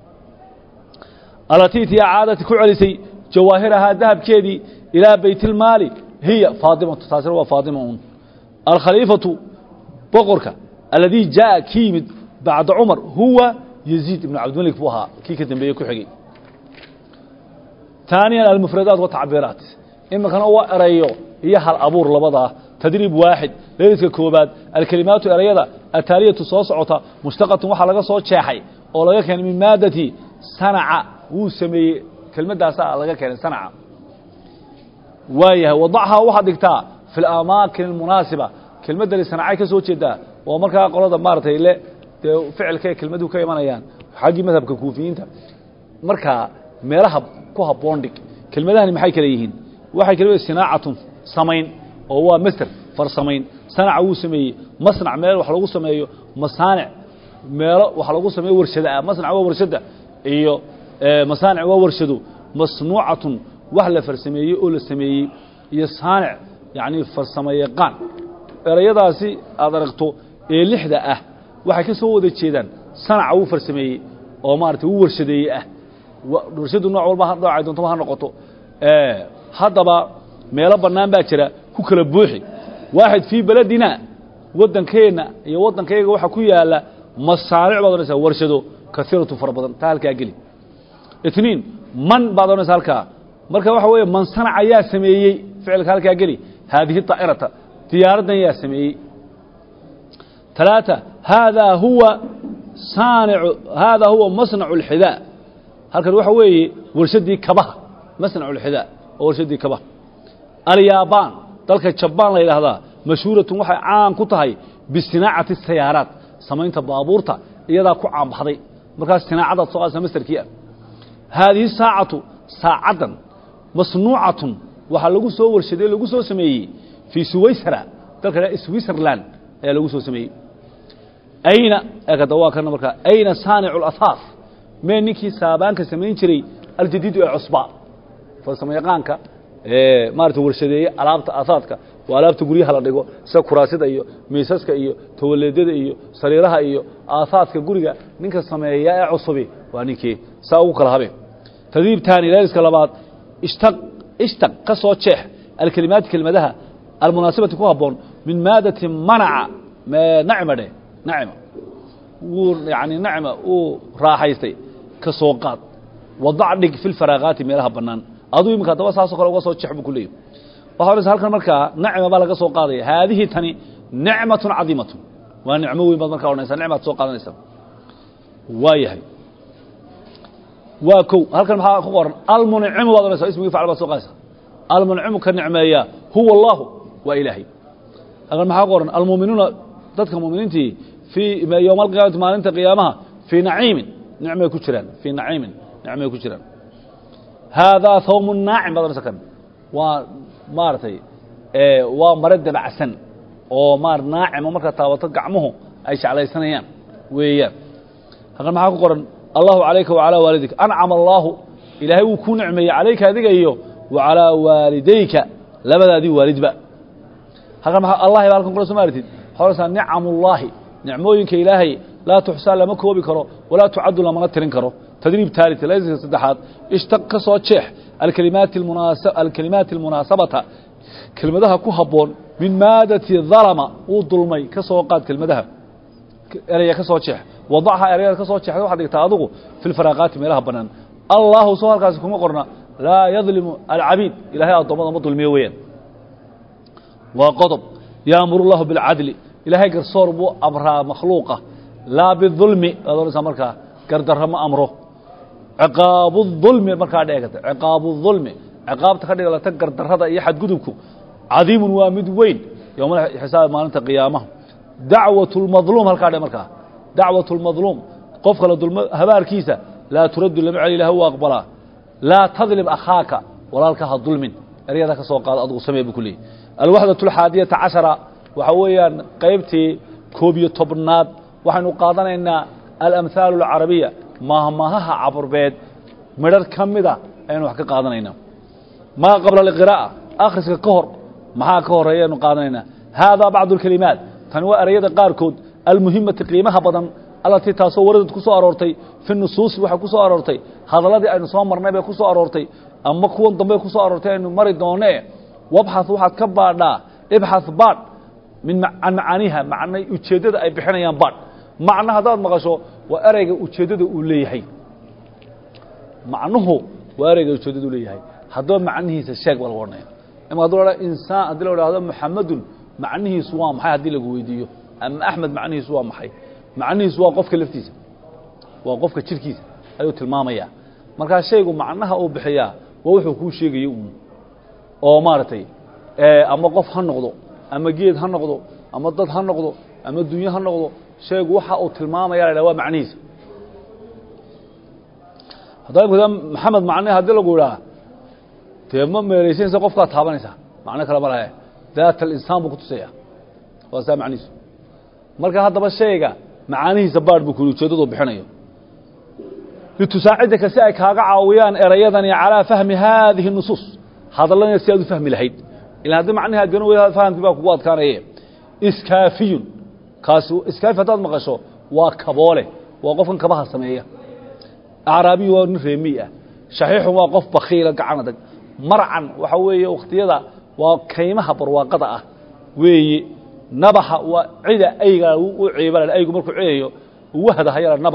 alatii tii caadati ku celisay jawaahirahaa dahabkeedii ilaa baytilmaali hiya faatimatu taasina waa faatima un alkhaliifatu boqorka aladii jaa ki yimid bacda cumar huwa yeziid ibnu cabdimalik buu ahaa kii ka dambeeye ku xigay taaniyan almufradaat watacbiiraat iminkana waa erayo iyo hal abuur labadaa tadriib waaxid leeliska koobaad alkelimaatu erayada ataaliyatu soo socota mushtaqatun waxaa laga soo jeexay oo laga keenay min maadati sanaca wuu sameeyey kelmaddaasaa laga keenay sanaca waayahay wadachaa waxaad dhigtaa fi اlamaakin اlmunaasiba kelmaddani sanacay ka soo jeedaa oo markaa qolada maaratay le dee ficilka kelmaduhu ka imanayaan xaggii madhabka kuufiyiinta markaa meelaha ku habboon dhig kelmadahani maxay kale yihiin waxay kale sinaacatun samayn oo waa master farsamayn sanaca wuu sameeyey masnac meel wax lagu sameeyo masaanic meelo wax lagu sameeyo warshada ah masnac waa warshada iyo masaanic waa warshado masnuucatun wax la farsameeyey oo la sameeyey iyo saanic yacni farsamo yaqaan erayadaasi aad aragto ee lixda ah waxay ka soo wada jeedaan sanaca wuu farsameeyey oo maarata wuu warshadeeyey ah warshadu nooc walba noocay doontaba ha noqoto haddaba meelo bannaan baa jira ku kala buuxi waaxid fii beledina waddankeenna iyo waddankayga waxaa ku yaala masaanic baad odhanaysaa warshado kaiiratu fara badan taa halkaa geli itniin man baad odhanaysa halkaa marka waxa weeye man sanaca yaa sameeyey ficilka halkaa geli haadihi daa'irata diyaaraddan yaa sameeyey ثلاثة هذا هو صانع هذا هو مصنع الحذاء halkan waxa weeye warshadii kabaha masnac ulxidaa oo warshadii kabaha alyabaan dalka jabaan la yidhaahdaa mashhuuratun waxay caan ku tahay bisinaacati sayaaraat samaynta baabuurta iyadaa ku caanbaxday markaas sinaacadaad soo qaadaysa mastarkii ah haadihi saacatu saacaddan masnuucatun waxaa lagu soo warshaday lagu soo sameeyey fii suwaysra dalka switzerland ayaa lagu soo sameeyey ayna ekada waa kana markaa ayna saanicu اlahaaf mee ninkii saabaanka samayn jiray aljadiidu ee cusba farsamo yaqaanka ee maarata warshadeeye alaabta ahaadka waa alaabta guryaha la dhigo sida kuraasida iyo miisaska iyo tawaleedyada iyo sariiraha iyo aahaadka guriga ninka sameeya ee cusubi waa ninkii saa ugu kala habeen tadriib taani leeliska labaad ishtaq ishtaq ka soo jeex alkelimaati kelimadaha almunaasibati ku habboon min maadati manaca nacma dheh nacma wuu yani nacma uu raaxaystay ka soo qaad wadac dhig fi lfaraakaati meelaha bannaan aduu iminka haddaba saasoo kale uga soo jex buu ku leeyahy waxa odhanaysa halkan markaa nacma baa laga soo qaadaya haadihi tani nicmatun cadiimatun waa nicmo weyn baad markaa odhanaysa nicmaad soo qaadanaysa waa yahay waa kow halkan maxaa ku qoran almuncimu baad odhanaysa ismigii facl baad soo qaadaysa almuncimu ka nicmeeya huwa allahu waa ilaahay halkan maxaa ku qoran almuuminuuna dadka muuminiintii fii yowma alqiyaamati maalinta qiyaamaha fii naciimin nicmay ku jiraan fii naciimin nicmay ku jiraan haadaa hawmu naacim baad odhanaysa kan waa maaragtay waa mare dabacsan oo maar naacimo markaa taabato gacmuhu ay jeclaysanayaan weeyaan halkan maxaa ku qoran allahu calayka wacalaa waalidik ancama allaahu ilaahay wuu ku nicmeeyey calayka adiga iyo wa calaa waalidayka labadaadii waalidba halkan maa allahi ba halkan kula soo maaratid waxaa odhanaysaa nicamullaahi nicmooyinka ilaahay laa tuxsaa lama koobi karo walaa tucaddu lamana tirin karo tadriib taalit layska saddexaad ishtaq ka soo jeex alkalimaati alkalimaati almunaasabata kelmadaha ku habboon min maadati dalama uu dulmay ka soo qaad kelmadaha eraya ka soo jeex wadachaa erayada ka soo jeexda waxaad dhigtaa adigu fi lfaraaqaati meelaha bannaan allahu soo halkaasi kuma qorna laa yadlimu alcabiid ilahay addoommada ma dulmiyo weeyaan waa qodob yaamuru llahu bilcadli ilaahay garsoor buu amraa makhluuqa laa bidulmi waad odhanaysaa markaa gardarro ma amro ciqaabu dulmi markaa dheegata ciqaabu dulmi ciqaabta ka dhigalata gardarrada iyo xadgudubku cadiimun waa mid weyn yowma xisaab maalinta qiyaamaha dacwat lmadluum halkaa dhe markaa dacwat lmadluum qofka la dulmo habaarkiisa laa turaddu lama celi ilah u aqbalaa laa tadlim akhaaka walaalka ha dulmin eryada ka soo qaado adugu samee bu ku leeyay alwaxdaة اxaadiyata caشhara waxa weeyaan qaybtii koob iyo tobnaad waxaynu qaadanaynaa alamhaalu اlcarabiya mahmahaha caburbeed midhar ka mida ayaynu wax ka qaadanaynaa maa qabla اlqiraa'a akhriska ka hor maxaa ka horeeya aynu qaadanaynaa haadaa bacdu اlkelimaat tani waa ereyada qaarkood almuhimati qiimaha badan allatii taasoo waradad ku soo aroortay fi nusuusi waxay ku soo aroortay hadalladii aynu soo marnay bay ku soo aroortay ama kuwan dambe ku soo aroortay aynu mari doonee wabxaث waxaad ka baadhaa ibxaث baadh min can macaaniha macnay ujeeddada ay bixinayaan baadh macno haddaad maqasho waa ereyga ujeeddada uu leeyahay macnuhu waa ereyga ujeeddada uu leeyahay haddaba macnihiisa sheeg baa lagu odhanaya ima haduu ha insaan haddii la idhahdo muxamadun macnihiisu waa maxay haddii lagu weydiiyo ama axmed macnihiisu waa maxay macnihiisu waa qofka laftiisa waa qofka jirkiisa ayuu tilmaamayaa markaa shaygu macnaha uu bixiyaa waa wuxuu kuu sheegayo un oo maaragtay ama qof ha noqdo ama geed ha noqdo ama dad ha noqdo ama dunyo ha noqdo sheegu waxa uu tilmaamaya la waa macnihiisa haddaa imka maxamed macne haddii lagu idhaa dee ma meeraysanaysa qofkaa taabanaysaa macno kale ma lahe daat alinsaan buu kutusaya waa saa macnihiisu marka haddaba shayga macaanihiisa baadh buu kuli ujeeddadu bixinayo litusaacidaka si ay kaaga caawiyaan erayadani calىa fahmi haadihi الnusuus hadallana si aad u fahmi lahayd ila haddii macnihi ad garan weyda fahamkii baa kugu adkaanaye iskaafiyun kaasi iskaafi haddaad maqasho waa kaboole waa qofkan kabaha sameeya acraabiyu waa nin reemiy ah shaxiixun waa qof bakiila gacan adag marcan waxa weeye wakhtiyada waa kaymaha barwaaqada ah weeye nabaxa waa cida ayga u ciibala aygu markuu ciyayo wahda hayala nabaxa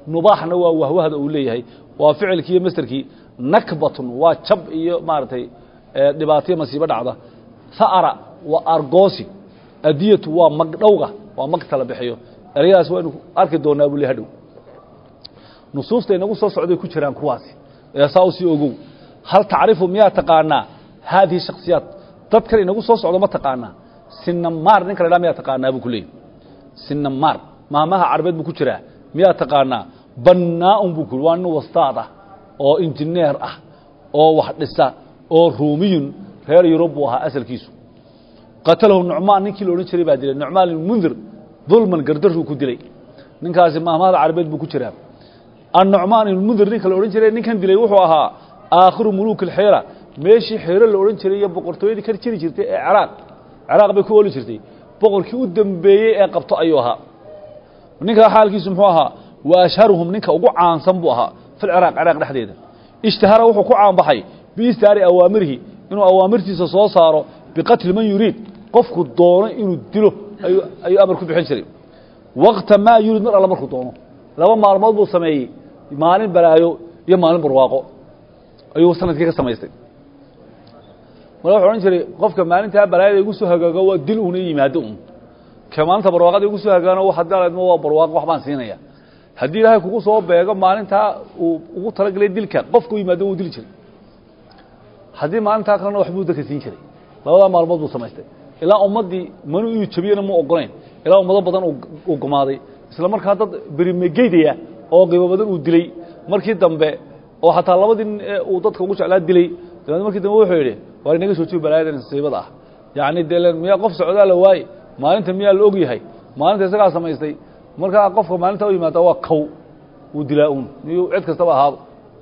nubaaxna waa wahwahda uu leeyahay waa ficilkii iyo masderkii nakbatun waa jab iyo maaragtay dhibaataiyo masiibo dhacda ha'ara waa argoosi adiyatu waa magdhowga waa magta la bixiyo ereyadaas waynu arki doonaa buu le hadhow nusuusta inagu soo socday ku jiraan kuwaasi ee saa u sii ogow hal tacrifu miyaa taqaanaa haadihi shaksiyaat dadkan inagu soo socdo ma taqaanaa sinamaar ninka la dhaa miyaa taqaanaa buu ku leeyay sinamaar maamaha carbeed buu ku jiraa miyaa taqaanaa bannaa-un buu ku waa nin wastaad ah oo injineer ah oo wax dhisa oo ruumiyun reer yurub buu ahaa asalkiisu qatalahu nucmaan ninkii la odhan jiray baa dilay nucmaan ilmundir dulman gardaruu ku dilay ninkaasi maamahada carbeed buu ku jiraa annucmaan ilmundir ninka la odhan jiray ninkan dilay wuxuu ahaa aakhiru muluuk alxeera meeshii xeero la odhan jiray iyo boqortooyadii ka jiri jirtay ee ciraaq ciraaq bay ku ooli jirtay boqorkii u dambeeyey ee qabto ayuu ahaa ninkaa xaalkiisu muxuu ahaa wa ashharuhum ninka ugu caansan buu ahaa fi lciraaq ciraaq dhexdeeda ishtahara wuxuu ku caanbaxay biistaari awaamirihi inuu awaamirtiisa soo saaro biqatli man yuriid qofku doono inuu dilo ayuu amar ku bixin jiray waqta maa yuriid mar alla markuu doono laba maalmood buu sameeyey maalin balaayo iyo maalin barwaaqo ayuu sanadkii ka samaystay mara wuxuu odhan jiray qofka maalintaa balaayada igu soo hagaago waa dil uuna yimaado un ka maalinta barwaaqada igu soo hagaagana hadaleedma waa barwaaqo waxbaan siinaya haddii ilaahay kugu soo beego maalintaa uu ugu talagelay dilka qofku yimaado wuu dili jiray haddii maalintaa kalena waxbuu dadka siin jiray labadaa maalmood buu samaystay ilaa ummaddii manu inuu jabiyana mu ogolayn ilaa ummado badan uu gumaaday isla markaa dad berimegeydaya oo qiimo badan uu dilay markii dambe oo xataa labadii nin ee uu dadka ugu jeclaa dilay dabeed markii dambe wuxuu yidhi waar inaga soo joogi balaayadan nasiibada ah yacni dee miyaa qof socdaa la waaye maalinta miyaa la og yahay maalinta isagaa samaystay markaa qofka maalinta u yimaada waa kow uu dilaa uun miyuu cid kastaba ahaado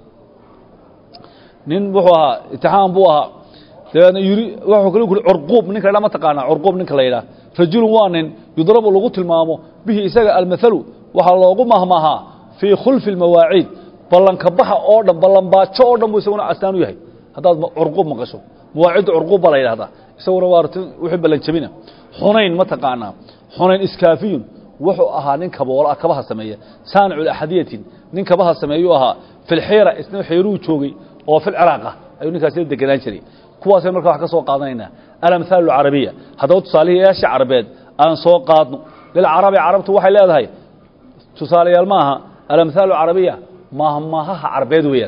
nin wuxuu ahaa itixaam buu ahaa dabeedna yuri wuxuu kale kuri curquub ninka la ma taqaanaa curquub ninka la yidhaah rajulun waa nin yudrabu lagu tilmaamo bihi isaga almathalu waxaa loogu mahmahaa fii khulfi اlmawaaciid ballanka baxa oo dhan ballanbaajo oo dhan buu isaguna astaan u yahay haddaad curquub maqasho mawaacidda curquub baa la yidhahdaa isaguna waa wixii ballanjabina xunayn ma taqaanaa xunayn iskaafiyun wuxuu ahaa nin kaboola kabaha sameeya saanicu axadiyatin nin kabaha sameeyuu ahaa fi lxiira isna xiiruu joogay oo fi lciraaq ah ayuu ninkaas la degenaan jiray kuwaasay marka wax ka soo qaadanaynaa alamhaalu alcarabiya haddaba tusaalihii yaasha carbeed aan soo qaadno lilcarabi carabtu waxay leedahay tusaalayaal ma aha alamhaalu carabiya mahmahaha carbeed weeyaan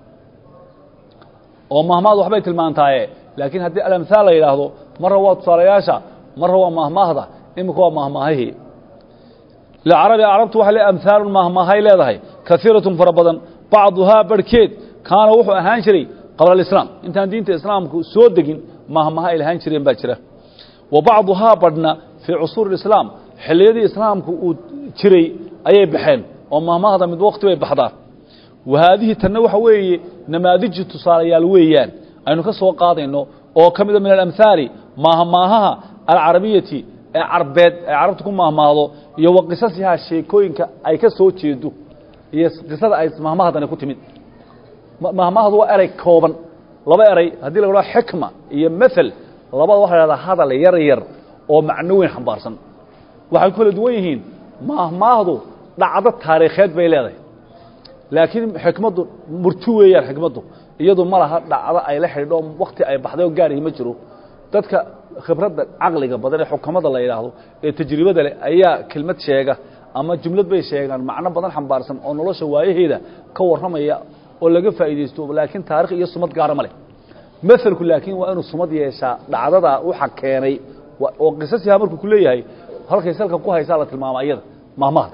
oo mahmahdu waxbay tilmaantaaye laakiin haddii alamhaal la yidhaahdo marra waa tusaalayaasha marra waa mahmahda imika waa mahmahihii lilcarabi carabtu waxay le amhaalun mahmahay leedahay kaiiratun fara badan bacduhaa barhkeed kaana wuxuu ahaan jiray qabla alislaam intaan diinta islaamku soo degin mahmaha ay lahaan jireen baa jira wa bacduhaa badhna fii cusuuri islaam xilliyadii islaamku uu jiray ayay baxeen oo mahmahda mid waqti bay baxdaa wa haadihi tanna waxa weeye namaadiji tusaalayaal weeyaan aynu ka soo qaadayno oo ka mida min alamhaali mahmaahaha alcarabiyati ee carbeed ay carabtu ku mahmaahdo iyo wa qisasihaa sheekooyinka ay ka soo jeedo iyo qisada ay mahmahdani ku timid mahmahdu waa erey kooban laba erey haddii la idhaho xikma iyo mael labada waxa la hahdaa hadal yar yar oo macno weyn xambaarsan waxay ku kala duwan yihiin mahmaahdu dhacdo taariikheed bay leedahay laakiin xikmaddu murti weeyaan xikmaddu iyadu ma laha dhacdo ay la xidhiidho wakti ay baxday oo gaarihi ma jiro dadka khibradda caqliga badan ee xukamada la yidhaahdo ee tajribada leh ayaa kelmad sheega ama jumlad bay sheegaan macno badan xambaarsan oo nolosha waayaheeda ka warramaya oo laga faa'iidaysto laakiin taarikh iyo sumad gaara ma leh maelku laakiin waa inuu sumad yeeshaa dhacdadaa waxa keenay oo qisasiha markuu ku leeyahay halkay salka ku haysaa la tilmaama iyada mahmahda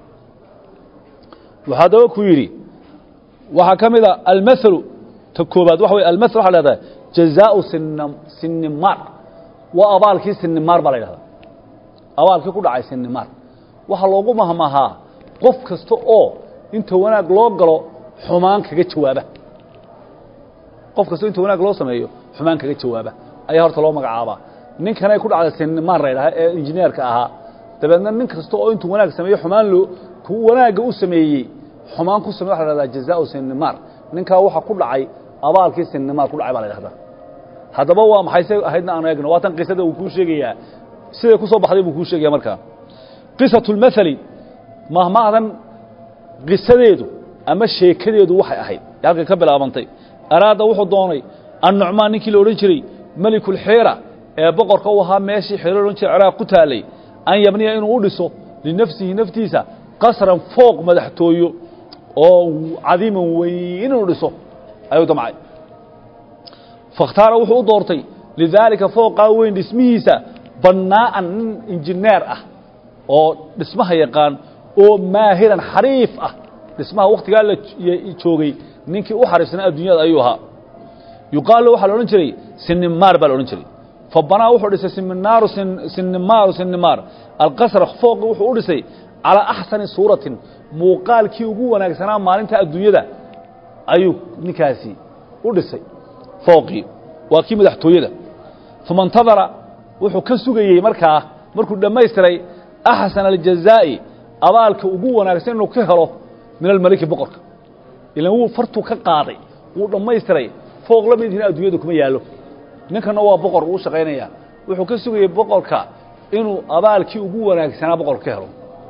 waxaa daba ku yidhi waxaa ka mid a almalu ta koobaad waxa wey almael waxa leedahay jazaau sin sinimaar waa abaalkii sinimaar baa la yidhahdaa abaalkii ku dhacay sinimaar waxaa loogu mahmahaa qof kasta oo inta wanaag loo galo xumaan kaga jawaaba qof kasta inta wanaag loo sameeyo xumaan kaga jawaaba ayaa horta loo magacaabaa ninkanay ku dhacday sinimaar la ydhaha ee injineerka ahaa dabeedna nin kasta oo intuu wanaag sameeyo xumaan loo ku wanaagga u sameeyey xumaan ku samey waxa la hahdaa jazaau sinimaar ninkaa waxa ku dhacay abaalkii sinimaar ku dhacay baa la ydhahdaa haddaba waa maxay se ahaydna aan eegno waa tan qisada uu kuu sheegayaa siday ku soo baxday buu kuu sheegaya markaa qisatu lmaali mahmahdan qisadeedu ama sheekadeedu waxay ahayd ee halkay ka bilaabantay araada wuxuu doonay annucmaan ninkii la odhan jiray melikulxeera ee boqorka u ahaa meeshii xeero odhan jiray ciraaq ku taalay an yabniya inuu u dhiso linafsihi naftiisa qasran fooq madaxtooyo oo cadiiman weyn inuu dhiso ayuu damcay fakhtaara wuxuu u doortay lidaalika fooqaa weyn dhismihiisa bannaa'an nin injineer ah oo dhismaha yaqaan oo maahiran xariif ah dhismaha wakhtigaa la joogay ninkii u xariifsanaa adduunyada ayuu ahaa yuqaalu waxaa la odhan jiray sinimaar baa la odhan jiray fa banaa wuxuu dhisay siminaaru sinimaaru sinimaar alqasra fooqi wuxuu u dhisay calaa axsani suuratin muuqaalkii ugu wanaagsanaa maalinta adduunyada ayuu ninkaasi u dhisay fooqii waa kii madaxtooyada uma intadara wuxuu ka sugayey markaa markuu dhammaystiray axsana aljazaa'i abaalka ugu wanaagsan inuu ka helo min almeliki boqorka ilan wuu fartuu ka qaaday wuu dhammaystiray fooq la midihina adduunyada kuma yaallo ninkanna waa boqor uu shaqaynaya wuxuu ka sugayey boqorka inuu abaalkii ugu wanaagsanaa boqorka ka helo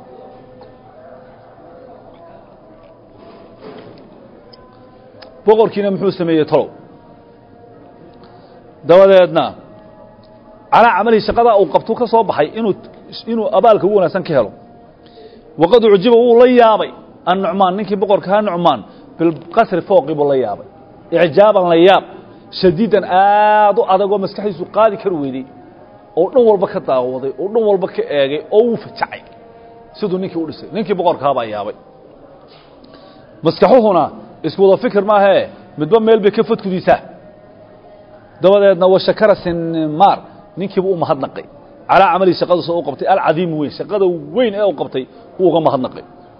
boqorkiina muxuu sameeyey tolow dabadeedna calaa camalihi shaqadaa uu qabtuu ka soo baxay inuu inuu abaalka ugu wanaagsan ka helo waqad ucjiba wuu la yaabay annucmaan ninkii boqorkahaa nucmaan bilqasri fooqii buu la yaabay icjaaban la yaab shadiidan aad u adagoo maskaxdiisu qaadi kari weyday oo dhan walba ka daawaday oo dhan walba ka eegay oo wuu fajacay siduu ninkii u dhisay ninkii boqorkaabaa yaabay maskaxuhuna isku wada fikir maahee midba meel bay ka fadkudiisaa dabadeedna wa shakara sinmaar ninkiiba u mahadnaqay calaa camalihi shaqadaas u qabtay alcadiimu weyn shaqada weyn ee u qabtay wuu uga mahadnaqay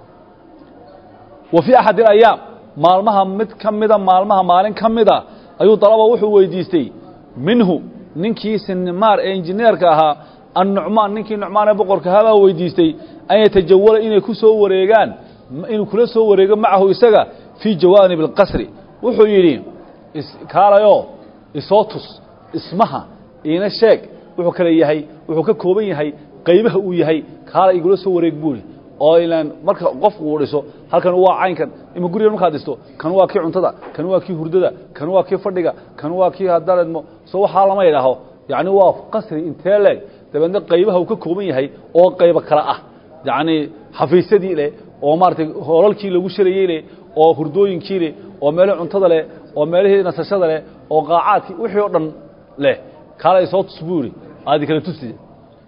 wa fii axad ilayaam maalmaha mid ka mida maalmaha maalin ka mida ayuu dalaba wuxuu weydiistay minhu ninkii sinmaar ee injineerka ahaa annucmaan ninkii nucmaan ee boqorka ahaa baa weydiistay an yatajawala inay ku soo wareegaan inuu kula soo wareego macahu isaga fii jawaanib alqasri wuxuu yidhi kaalayo isoo tus ismaha iina sheeg wuxuu kale yahay wuxuu ka kooban yahay qaybaha uu yahay kaala igula soo wareeg buuri oo ilaan marka qofku uu dhiso halkan waa caynkan ima gurigan markaad dhisto kan waa kii cuntada kan waa kii hurdada kan waa kii fadhiga kan waa kii hadaadmo so waxaa lama idhaaho yacni waa qasri intee leeg dabeedna qaybaha uu ka kooban yahay oo qaybo kale ah yacni xafiisyadii leh oo maaratay hoolalkii lagu sharayey leh oo hurdooyinkii leh oo meelihii cuntada leh oo meelihii nasashada leh oo qaacaadkii wixii oo dhan leh kaala isoo tus buu yidhi aadi kala tuside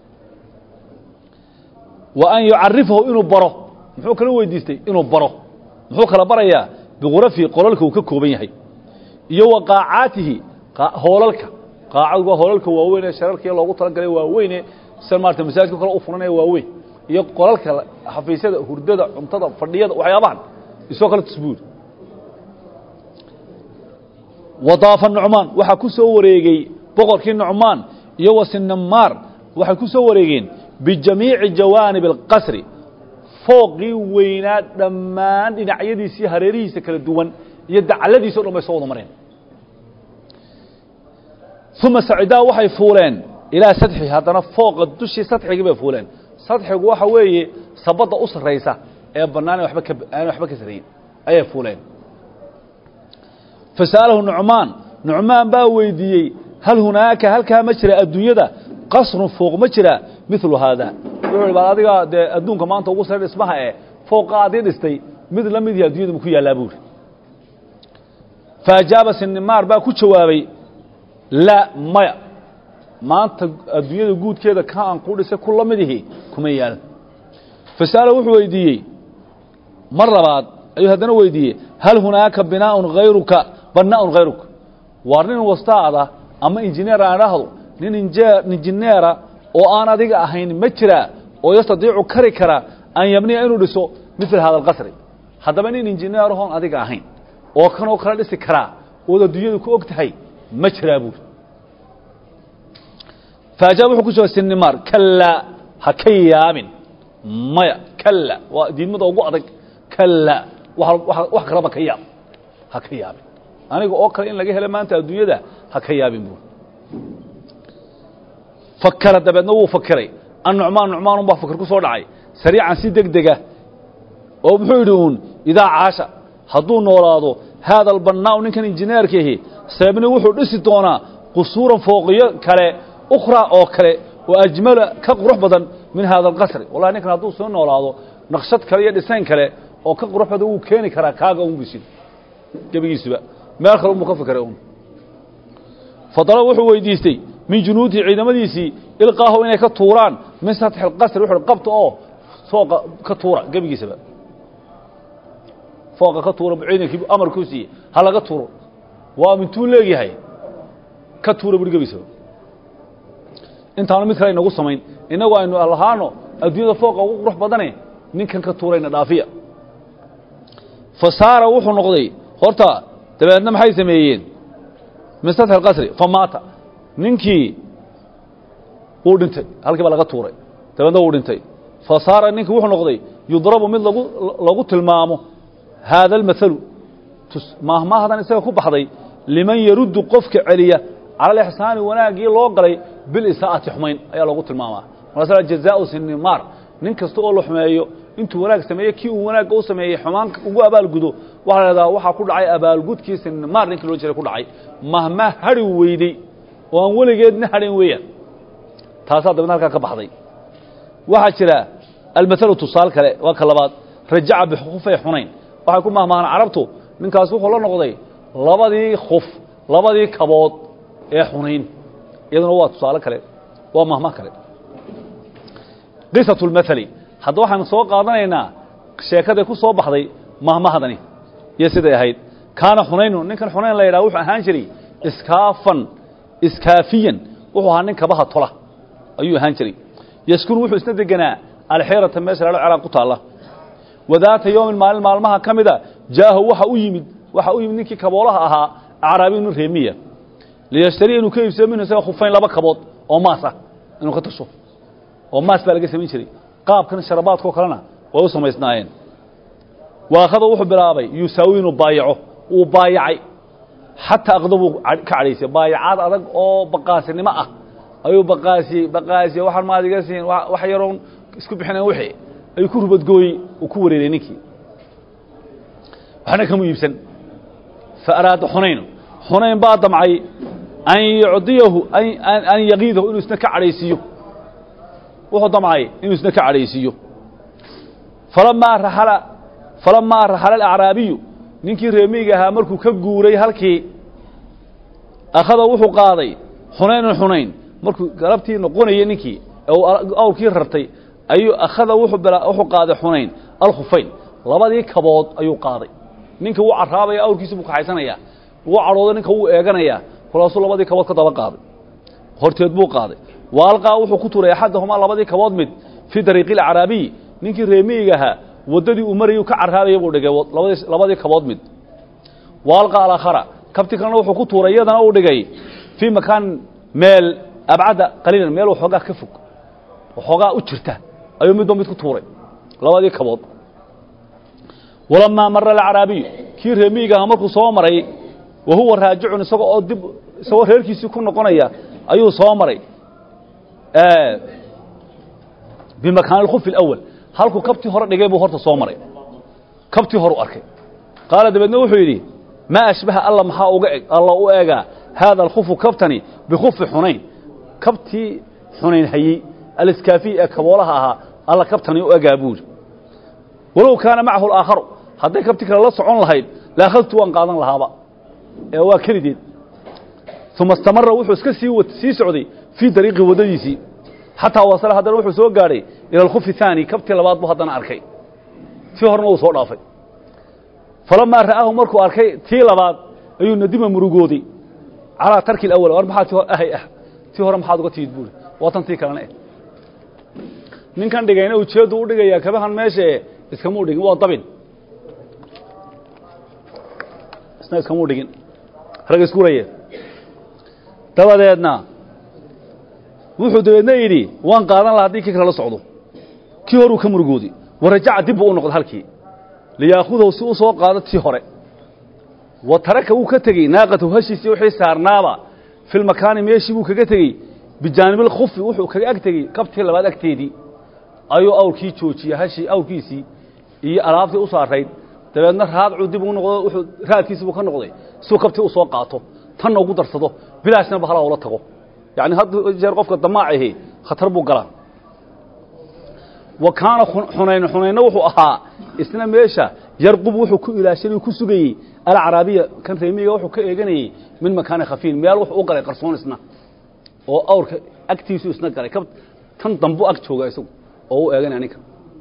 wa an yucarifahu inuu baro muxuu kala weydiistay inuu baro muxuu kala barayaa bikhurafihi qolalka uu ka kooban yahay iyo wa qaacaatihi hoolalka qaacadu waa hoolalka waaweyn ee shararkii loogu talagalay waaweyne sida maarata masaajidka kale u furanaya waaweyn iyo qolalka xafiisyada hurdada cuntada fadhiyada waxyaabahan isoo kale tusbuuri wadaafa nucmaan waxaa ku soo wareegey boqorkii nucmaan iyo wa sinamaar waxay ku soo wareegeen bijamiici jawaanib alqasri fooqii weynaa dhammaan dhinacyadiisa iyo hareerihiisa kala duwan iyo dacladiisa o dhan bay soo wada mareen uma sacidaa waxay fuuleen ilaa sadxi haddana fooqa dushii sadxigii bay fuuleen sadxigu waxa weeye sabadda u sarraysa ee bannaan waba ka aan waxba ka sarrayin ayay fuuleen fasa'alahu nucmaan nucmaan baa weydiiyey hal hunaaka halkaa ma jira adduunyada qasrun fooq ma jira milu haada wuxuu hi bal adiga dee adduunka maanta ugu sare dhismaha ee fooqa adii dhistay mid la mid yahi addunyada maku yaallaa buuri faajaaba sinimaar baa ku jawaabay laa maya maanta adduunyada guudkeeda ka aan ku dhisay ku la mid ihi kuma yaalan fasa'ala wuxuu weydiiyey mar labaad ayuu haddana weydiiyey hal hunaaka binaaun hayruka banaa'un hayruka waar nin wastaada ama injineer aan idhaahdo nin injineera oo aan adiga ahayn ma jiraa oo yastadiicu kari kara an yabniya inuu dhiso mil hada alqasri haddaba nin injineerahoon adiga ahayn oo kanoo kala dhisi karaa ood adduunyadu ku og tahay ma jiraa buuri faajaab wuxuu ku jawabay sinimaar kalaa ha ka yaabin maya kala waa diidmada ugu adag kalaa wax kalaba ka yaab ha ka yaabin aniga oo kale in laga helo maanta adduunyada ha ka yaabin buuri fakara dabeedna wuu fakiray annucmaan nucmaan unbaa fakir ku soo dhacay sariican si deg dega oo muxuu yidhi uun idaa caasha hadduu noolaado haada albannaa'u ninkan injineerkiihi seebni wuxuu dhisi doonaa qusuuran fooqiyo kale ukhraa oo kale oo ajmala ka qurux badan min haada alqasri wallahi ninkan hadduu soo noolaado naqshad kale iyo dhisayn kale oo ka qurux badan wuu keeni karaa kaaga un bisin gebigiisuba meel kale unbuu ka fikiray un fadala wuxuu weydiistay min junuudihi ciidamadiisii ilqaahu inay ka tuuraan min satxi alqasri wuxuu qabta oo fooqa ka tuura gebigiisaba fooqa ka tuura ciidankii amarkuu siiyey ha laga tuuro waa mintuu leegyahay ka tuura buri gebigisaba intaanu mid kale inagu samayn innagu aynu lahaano adduunyada fooqa ugu qurux badane ninkan ka tuurayna dhaafiya fa saara wuxuu noqday horta dabeedna maxay sameeyeen min satxi alqasri fa maata ninkii wuu dhintay halkii baa laga tuuray dabeedna wuu dhintay fa saara ninkii wuxuu noqday yudrabu mid lagu lagu tilmaamo haada almathalu maahmaahdan isaga ku baxday liman yaruddu qofka celiya cala alixsaani wanaaggii loo galay bilisaa'ati xumayn ayaa loogu tilmaamaa markaasa jazaau sinimaar nin kasta oo la xumeeyo intuu wanaag sameeye kii uu wanaagga u sameeyey xumaan ugu abaalgudo waxaa la hahdaa waxaa ku dhacay abaalgudkii sinimaar ninkii loo jiray ku dhacay mahmaa hadhi weydey oo aan weligeedna hadhin weeyaan taasaa dabadna halkaa ka baxday waxaa jira almathalu tusaal kale waa ka labaad rajaca bikufay xunayn waxay ku mahmahaan carabtu ninkaas wuxuu la noqday labadii khuf labadii kabood ee xunayn iyaduna waa tusaale kale waa mahma kale qisatu lmathali hadda waxaanu soo qaadanaynaa sheekaday ku soo baxday mahmahdani iyo siday ahayd kaana xunaynu ninkan xunayn la yidhaha wuxuu ahaan jiray iskaafan iskaafiyan wuxuu ahaa nin kabaha tola ayuu ahaan jiray yaskunu wuxuu isna degenaa alxeerata meesha lalo ciraaq ku taalla wadaata yowmin maalin maalmaha ka mida jaahu waxa u yimid waxa u yimid ninkii kaboolaha ahaa acraabiy nin reemiya liyashtariya inuu ka iibsado minhu isaga khufayn laba kabood oo maas ah inuu ka tasho oo maas baa laga samayn jiray qaabkan sharabaadkao kalena way u samaysnaayeen waakhada wuxuu bilaabay yusaawi inuu baayaco wuu baayacay xataa aqdabuu ka cadhaysay baayacaad adag oo baqaasinimo ah ayuu baqaasiyey baqaasiyey waxaan maad iga siin wax yaroon isku bixinayn wixii ayuu ku rubadgooyey uu ku wareeray ninkii waxna kamu iibsan fa araada xunayn xunayn baa damcay an yucdiyahu an yaqiidahu inuu isna ka cadhaysiiyo wuxuu damcay inuu isna ka cadhaysiiyo falamaa raxala falamaa raxala alacraabiyu ninkii reemiga ahaa markuu ka guuray halkii akhada wuxuu qaaday xunaynan xunayn markuu galabtii noqonayay ninkii ee uu awrkii rartay ayuu akhada wuxuu qaaday xunayn alkhufayn labadii kabood ayuu qaaday ninka wuu carraabaya awrkiisa buu kaxaysanayaa wuu cadhooday ninka wuu eeganayaa kolaasuu labadii kabood ka daba qaaday horteed buu qaaday waalqaa wuxuu ku turay axadahumaa labadii kabood mid fii dariiqi alacraabiyi ninkii reemiyiga ahaa waddadii uu marayuu ka carraabaya buu dhigay labadii kabood mid waalqa alaakhara kabti kalena wuxuu ku tuuray iyadana uu dhigay fii makaan meel abcadda qaliilan meel waxoogaa ka fog waxoogaa u jirta ayuu midba mid ku tuuray labadii kabood walamaa mara alacraabiyu kii reemiyiga ahaa markuu soo maray wa huwa raajicun isagoo oo dib isagoo reerkiisii ku noqonaya ayuu soo maray bimakaan alkhufi alawal halkuu kabtii hore dhigay buu horta soo maray kabtii hore u arkay qaala dabeedna wuxuu yidhi maa ashbaha alla maxaa uga eg alla u eegaa haada alkhufu kabtani bikhufi xunayn kabtii xunayn hayey aliskaafiy ee kaboolaha ahaa alla kabtani u egaa buu yidhi walow kaana macahu alaakharu hadday kabti kale la socon lahayd laakhadtu waan qaadan lahaaba ee waa kelideed uma istamara wuxuu iska sii sii socday fii dariiqi waddadiisii xataa wasala haddana wuxuu soo gaadhay ila alkhufi haani kabtii labaad buu haddana arkay tii horena uu soo dhaafay falamaa ra'aahu markuu arkay tii labaad ayuu nadima murugooday calaa tarki alawal war maxaa tii ahay ah tii hore maxaad uga timid buuri waa tan tii kalena eh ninkan dhigayna ujeeddu u dhigayaa kabahan meeshae iskamuu dhigin waa dabin isna iskamuu dhigin rag iskuraya dabadeedna wuxuu dabeedna yidhi waan qaadan laha haddii kii kale la socdo kii horuu ka murugooday warajaca dib buu u noqday halkii liyaakudahu si u soo qaado tii hore wa taraka wuu ka tegey naaqatahu hashiisii wixii saarnaaba fi lmakaani meeshii buu kaga tegey bijaanibilkhufi wuxuu kaga ag tegey kabtii labaad agteedii ayuu awrkii joojiyey hashii awrkiisii iyo alaabtii u saarayd dabeedna raadcuu dib ugu noqdo wuxuu raadkiisibuu ka noqday siuu kabtii u soo qaato tanna ugu darsado bilaashna bahala ula tago yacni had jeer qofka damaacahi khatar buu galaa wa kaana xunayn xunaynna wuxuu ahaa isna meesha yarqub wuxuu ku ilaashanay ku sugayey alcaraabiya kan reemiga wuxuu ka eeganayey min makaani khafiin meel wuxuu u galay qarsoon isna oo awrka agtiisu isna galay ka tan dambu ag jooga isagu oo u eeganaya ninka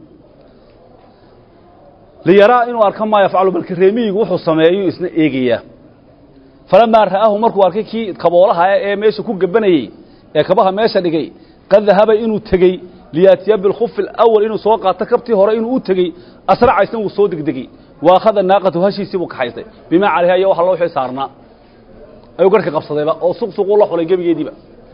liyaraa inuu arka maa yafcalu balka reemiyigu wuxuu sameeyu isna eegayaa falamaa ra'aahu markuu arkay kii kaboolaha ee meesha ku gabanayey ee kabaha meesha dhigay qad dahaba inuu tegey liyaatiya bilkhufi alawal inuu soo qaato kabtii hore inuu u tegey asraca isna wuu soo degdegey wa akhada naaqatu hashiisii buu kaxaystay bimaa calayha iyo waxa loo wixii saarnaa ayuu garhka qabsadayba oo suqsuquu la xulay gebigeediiba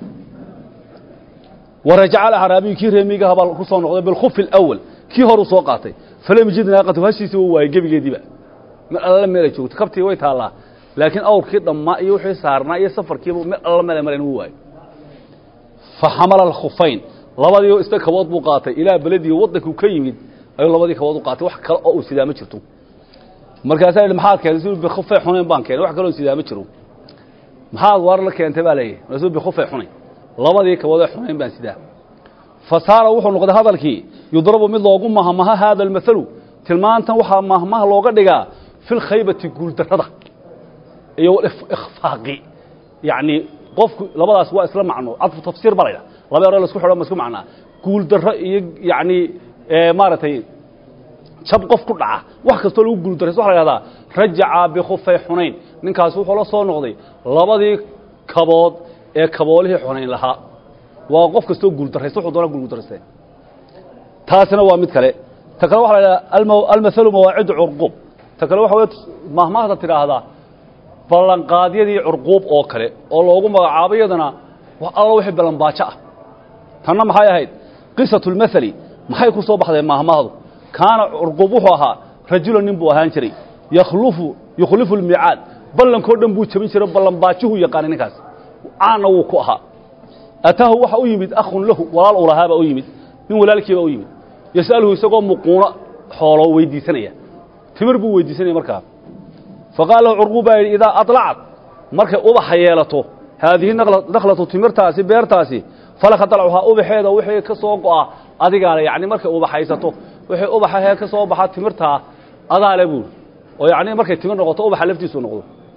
wa rajaca alacraabiyu kii reemigaha baa ku soo noqday bilkhufi alawal kii horuu soo qaatay falam yajid naaqatu hashiisii wuu waayey gebigeediiba meel alla meelay joogto kabtii way taallaa laakiin awrkii dhammaa iyo wixii saarnaa iyo safarkiiba meel alla meelay marayn wuu waayey fa xamala alkhufayn labadii isna kabood buu qaatay ilaa beledii waddankuu ka yimid ayuu labadii kabood u qaatay wax kale oo uu sidaa ma jirto markaasaa yidhi maxaad keentay su bikhufe xunayn baan keenay wax kaloo sidaa ma jiro maxaad waar la keentay baa leeyahy markaasuu bikhufe xunayn labadii kaboodee xunayn baan sidaa fa saara wuxuu noqday hadalkii yudrabu mid loogu mahmaha haada almathalu tilmaantan waxaa mahmaha looga dhigaa fi lkhaybati guuldarrada iyo ikhfaaqi yacni qofku labadaas waa isla macno cadfu tafsiir ba laydha laba ero lasku xidho ma isku macnaa guuldarro iyo yacni maaragtay jab qof ku dhaca wax kastoo lagu guuldarrayso waxa la yhahdaa rajaca bikhufay xunayn ninkaasi wuxuu la soo noqday labadii kabood ee kaboolihii xunayn lahaa waa qof kastoo guuldarraysta wuxuu doona guuldarraystee taasina waa mid kale ta kale waxa la yidhahdaa almathalu mawaacidu curquub ta kale waxa wey mahmaahda tidhaahdaa ballanqaadyadii curquub oo kale oo loogu magacaabo iyadana wax alla wixii ballanbaajo ah tanna maxay ahayd qisatu lmathali maxay ku soo baxday mahmaahdu kaana curquub wuxuu ahaa rajulan nin buu ahaan jiray yakhlufu yukhlifu lmiicaad ballankoo dhan buu jebin jiray ballanbaajuhuu yaqaanay ninkaas caanna wuu ku ahaa ataahu waxa u yimid akhun lahu walaal uu lahaabaa u yimid nin walaalkiibaa u yimid yas'aluhu isagoo muquuno xoolo weydiisanaya timir buu weydiisanaya markaa faqaala lahu curquub baa yidhi idaa aطlacad markay ubaxa yeelato haadihi nakhlatu timirtaasi beertaasi falaka dalcuhaa ubaxeeda wixii ka soo go'a adigaale yacni markay ubaxaysato wixii ubaxahee ka soo baxa timirtaa adaale buuri oo yacni markay timir noqoto ubaxa laftiisu noqdo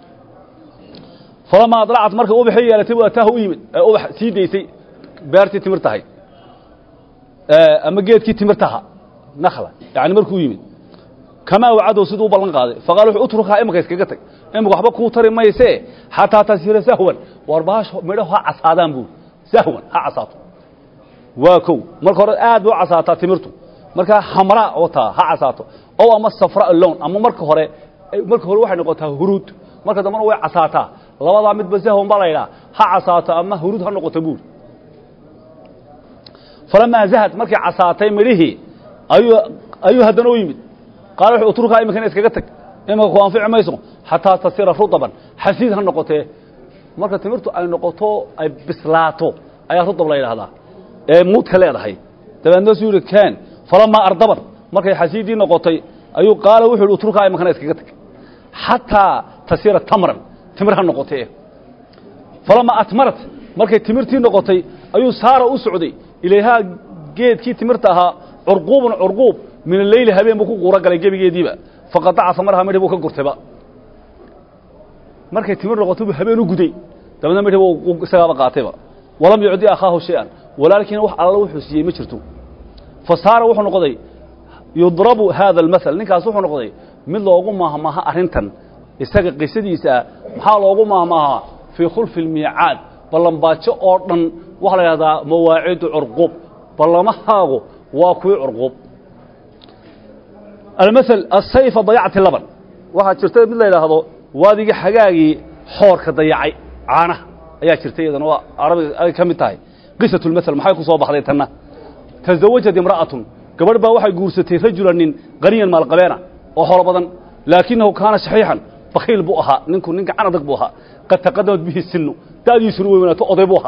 falamaa adlacad markay ubaxii yeelatay buu ataaha u yimid ee ubax sii daysay beertii timirtahay ama geedkii timirtaha nakhla yacni markuu yimid kamaa wacadow siduu u ballan qaaday faqala wuxuu utrukaa imika iskaga tag imika waxba kuu tari maysee xataa tasira sahwan war baash midho ha casaadaan buuri sahwan ha casaato waa kow marka hore aad bay u casaataa timirtu markaa hamraa wataa ha casaato ow ama safra lown ama marka hore marka hore waxay noqotaa huruud marka dambana way casaataa labadaa midba sahwan baa la yidhaha ha casaato ama huruud ha noqoto buuri falamaa zahad markay casaatay midhihii ayuu ayuu haddana u yimid qaala wuxuu utrukaa iminkana iskaga tag iminka ku anfici mayso xataa tasira rudaban xasiid ha noqotee marka timirtu ay noqoto ay bislaato ayaa rudab la yidhaahdaa ee muudka leedahay dabeedna suu yidhi ken falamaa ardabat markay xasiidii noqotay ayuu qaala wuxu yidhi utrukaa iminkana iskaga tag xataa tasira tamran timir ha noqotee falamaa atmarat markay timirtii noqotay ayuu saara u socday ilayhaa geedkii timirta ahaa curquubun curquub min aleyli habeen buu ku quuro galay gebigeediiba faqadaca samaraha midhi buu ka gurtayba markay timir noqotay buu habeen u guday dabeedna midhi buu isagaaba qaatayba walam yucdi akhaahu shay-an walaalkiina wax alla wuxuu siiyey ma jirto fa saara wuxuu noqday yudrabu haada almathal ninkaas wuxuu noqday mid loogu mahmaha arrintan isaga qisadiisa ah maxaa loogu mahmahaa fii khulfi lmiicaad ballanbaajo oo dhan waxaa la yidhahdaa mawaacidu curquub ballamahaagu waa kuwii curquub almael asayfa dayacti laban waxaa jirta mid la yidhaahdo waadigii xagaagii xoorka dayacay caanaha ayaa jirta iyadana waa arabiga ay ka mid tahay qisatu lmael maxay ku soo baxday tanna tasawajad imra'atun gabadh baa waxay guursatay rajulan nin qaniyan maalqabeena oo xoolo badan laakinahu kaana shaxiixan bakiil buu ahaa ninku nin gacan adag buu ahaa qad taqadamat bihi sinu da'diisuna way weynaato oday buu ahaa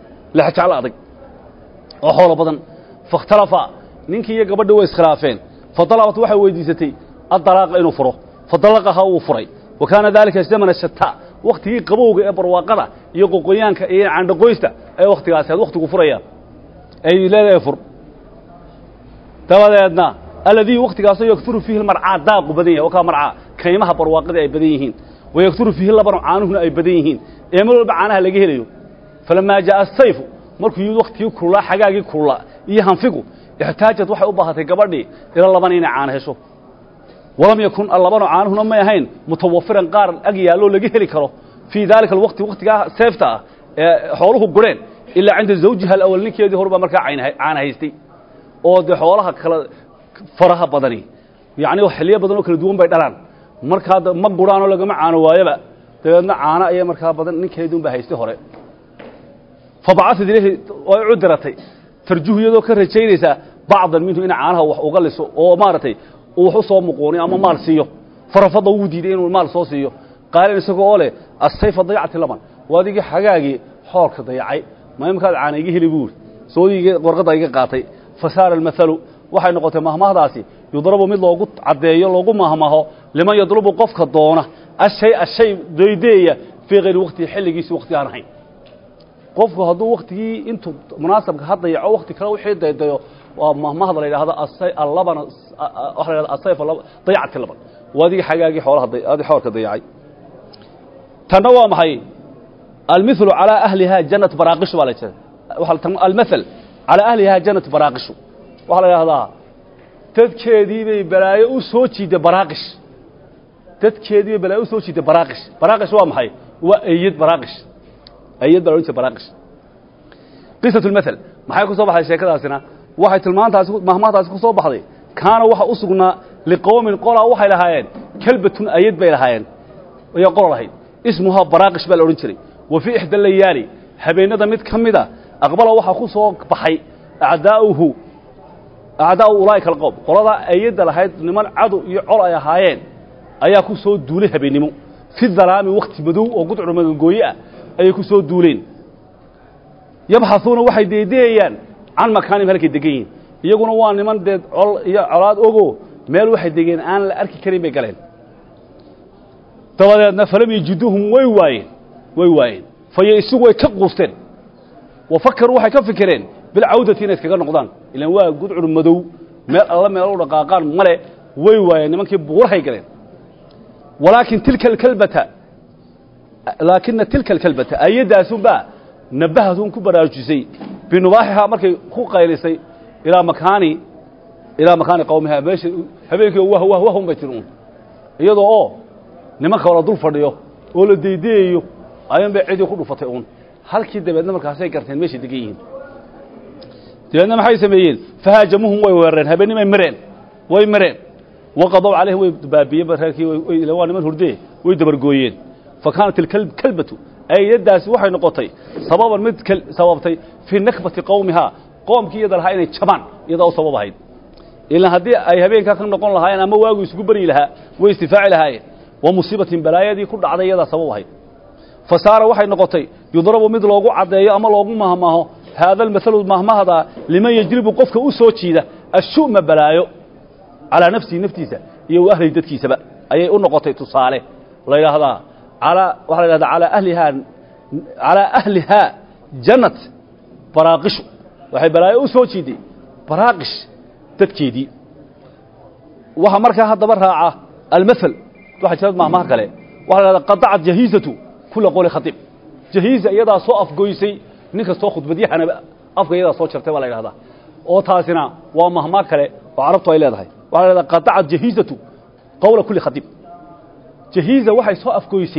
lexjeclo adag oo xoolo badan fakhtalafa ninkii iyo gabadhi way iskhilaafeen fadalabat waxay weydiisatay addalaaqa inuu furo fadalaqaha wuu furay wa kaana daalika zamana shataa wakhtigii qabowga ee barwaaqada iyo qoqoyaanka iyo candhaqoysta ee wakhtigaasi had wakhtigu furayaan ay leedahay fur dabadeedna alladii wakhtigaasoo yakturu fiihi marcaa daaqu badan yahay wakaa marcaa kaymaha barwaaqada ay badan yihiin wa yakturu fiihi labanu caanuhuna ay badan yihiin ee mar walba caanaha laga helayo falamaa jaaa asayfu markuu yimid wakhtigii kululaa xagaagii kululaa iyo hanfigu ixtaajad waxay u baahatay gabadhii ila laban inay caano hesho walam yakun allabano caanuhuna may ahayn mutawafiran qaar ag yaalloo laga heli karo fii daalika alwaqti wakhtigaa seefta ah ee xooluhu gureen ilaa cinda zawjiha alawal ninkeedii horbaa markaa caana haystay oo dee xoolaha kala faraha badani yacni xilliyo badan oo kala duwan bay dhalaan markaa ma guraanoo lagama caano waayaba dabeedna caano ayay markaa badan ninkeediunbaa haystay hore fabacasad ilayhi way u diratay tarjuhu iyadoo ka rajaynaysaa bacdan minhu ina caanaha wax uga liso oo maaragtay uu wax u soo muquuniyo ama maal siiyo farafadda wuu diiday inuu maal soo siiyo qaalan isagoo oo leh asayfa dayacti laban waa adigii xagaagii xoolka dayacay ma imkaad caana iga heli buuri soodiga warqadda iga qaatay fasaara almathalu waxay noqotay mahmahdaasi yudrabu mid loogu caddeeyo loogu mahmaho liman yadlubu qofka doona ashay ashay doydeeya fii hayri waqtihi xilligiisi waqti aan ahayn qofku hadduu waktigii intuu munaasabka ha dayaco wakti kale wixii daydayo waa mahmahda la yidhaahdo allabana waxa la yhahdo asayf dayacti laban waa adigii xagaagii xoolaha adi xoolka dayacay tanna waa maxay almithlu calaa ahlihaa jannat baraaqishu baa la jira almathal calaa ahlihaa jannat baraaqishu waxaa la yidhahdaa dadkeedii bay balaayo u soo jiiday baraaqish dadkeedii bay balaayo u soo jiiday baraaqish baraaqish waa maxay waa eyad baraaqish ayad baa la odhan jira baraaqish qisatu lmathal maxay ku soo baxday sheekadaasina waxay tilmaantaasi mahmahdaasi ku soo baxday kaana waxa u sugnaa liqowmin qolaa waxay lahaayeen kelbatun ayad bay lahaayeen ayaa qolo lahayd ismuhaa baraaqish baa la odhan jiray wa fii ixda layaali habeennada mid ka mida aqbala waxaa ku soo baxay acdaa'uhu acdaa'u ulaa'ika alqowm qoladaa ayadda lahayd niman cadow iyo col ay ahaayeen ayaa ku soo duulay habeennimo fi dalaami wakhti madow oo gudcur magangooye ah ayay ku soo duuleen yabxahuuna waxay deedeeyaan can makaanim halkay degan yihiin iyaguna waa niman dee col iyo colaad ogo meel waxay degeen aan la arki karin bay galeen dabadeedna falam yajiduuhum way waayeen way waayeen fayo isigu way ka quusteen wa fakaruu waxay ka fikireen bilcawdati inay iskaga noqdaan ilaan waa gudcur madow meel alla meel u dhaqaaqaan male way waayeen nimankii buurahay galeen walaakin tilka alkalbata laakina tilka alkalbata ayadaasunbaa nabahadun ku baraarujisay binubaaxihaa markay ku qaylisay ilaa makaani ilaa makaani qawmihaa meesha habeenkii wah wah wahun bay tiri un iyadoo oo nimanka la dul fadhiyo oo la deydeeyayo ayuun bay cidii ku dhufatay uun halkii dabeedna markaasay garteen meeshay degan yihiin dabeedna maxay sameeyeen fahaajamuhum way weerareen habeennimay mareen way mareen waqadow calayhim way baabiyeen reerkii waa niman hurdee way dabargooyeen fa kaanat ilkalbatu ayaddaasi waxay noqotay sababan mid sababtay fii nakbati qowmihaa qoomkii iyada lahaa inay jabaan iyadaa u sabab ahayd ilaan haddii ay habeenkaa ka noqon lahaayeen ama waagu isugu beryi lahaa way istifaaci lahaayeen wa musiibatin balaayadii ku dhacday iyadaa sabab ahayd fa saara waxay noqotay yudrabu mid loogu caddeeyo ama loogu mahmaaho haada almathalu mahmahda liman yajribu qofka u soo jiida ashu'ma balaayo calaa nafsihi naftiisa iyo wa ahlihi dadkiisaba ayay u noqotay tusaale la yidhaahdaa alaa waxaa la yidhahdaa alaa ahlihaa calaa ahlihaa jannat baraaqishu waxay balaayo u soo jiiday baraaqish dadkeedii waxaa markaa haddaba raaca almathal waxaa jira mahmaha kale waxaa la yhahdaa qadacat jahiizatu kula qowli khatiib jahiiza iyadaa soo afgoysay nin kastoo khudbadyahanaba afka iyadaa soo jartay baa la yidhahdaa oo taasina waa mahmaa kale oo carabtu ay leedahay waxaa la yhahdaa qadacat jahiizatu qowla kuli khatiib jahiiza waxay soo afgoysay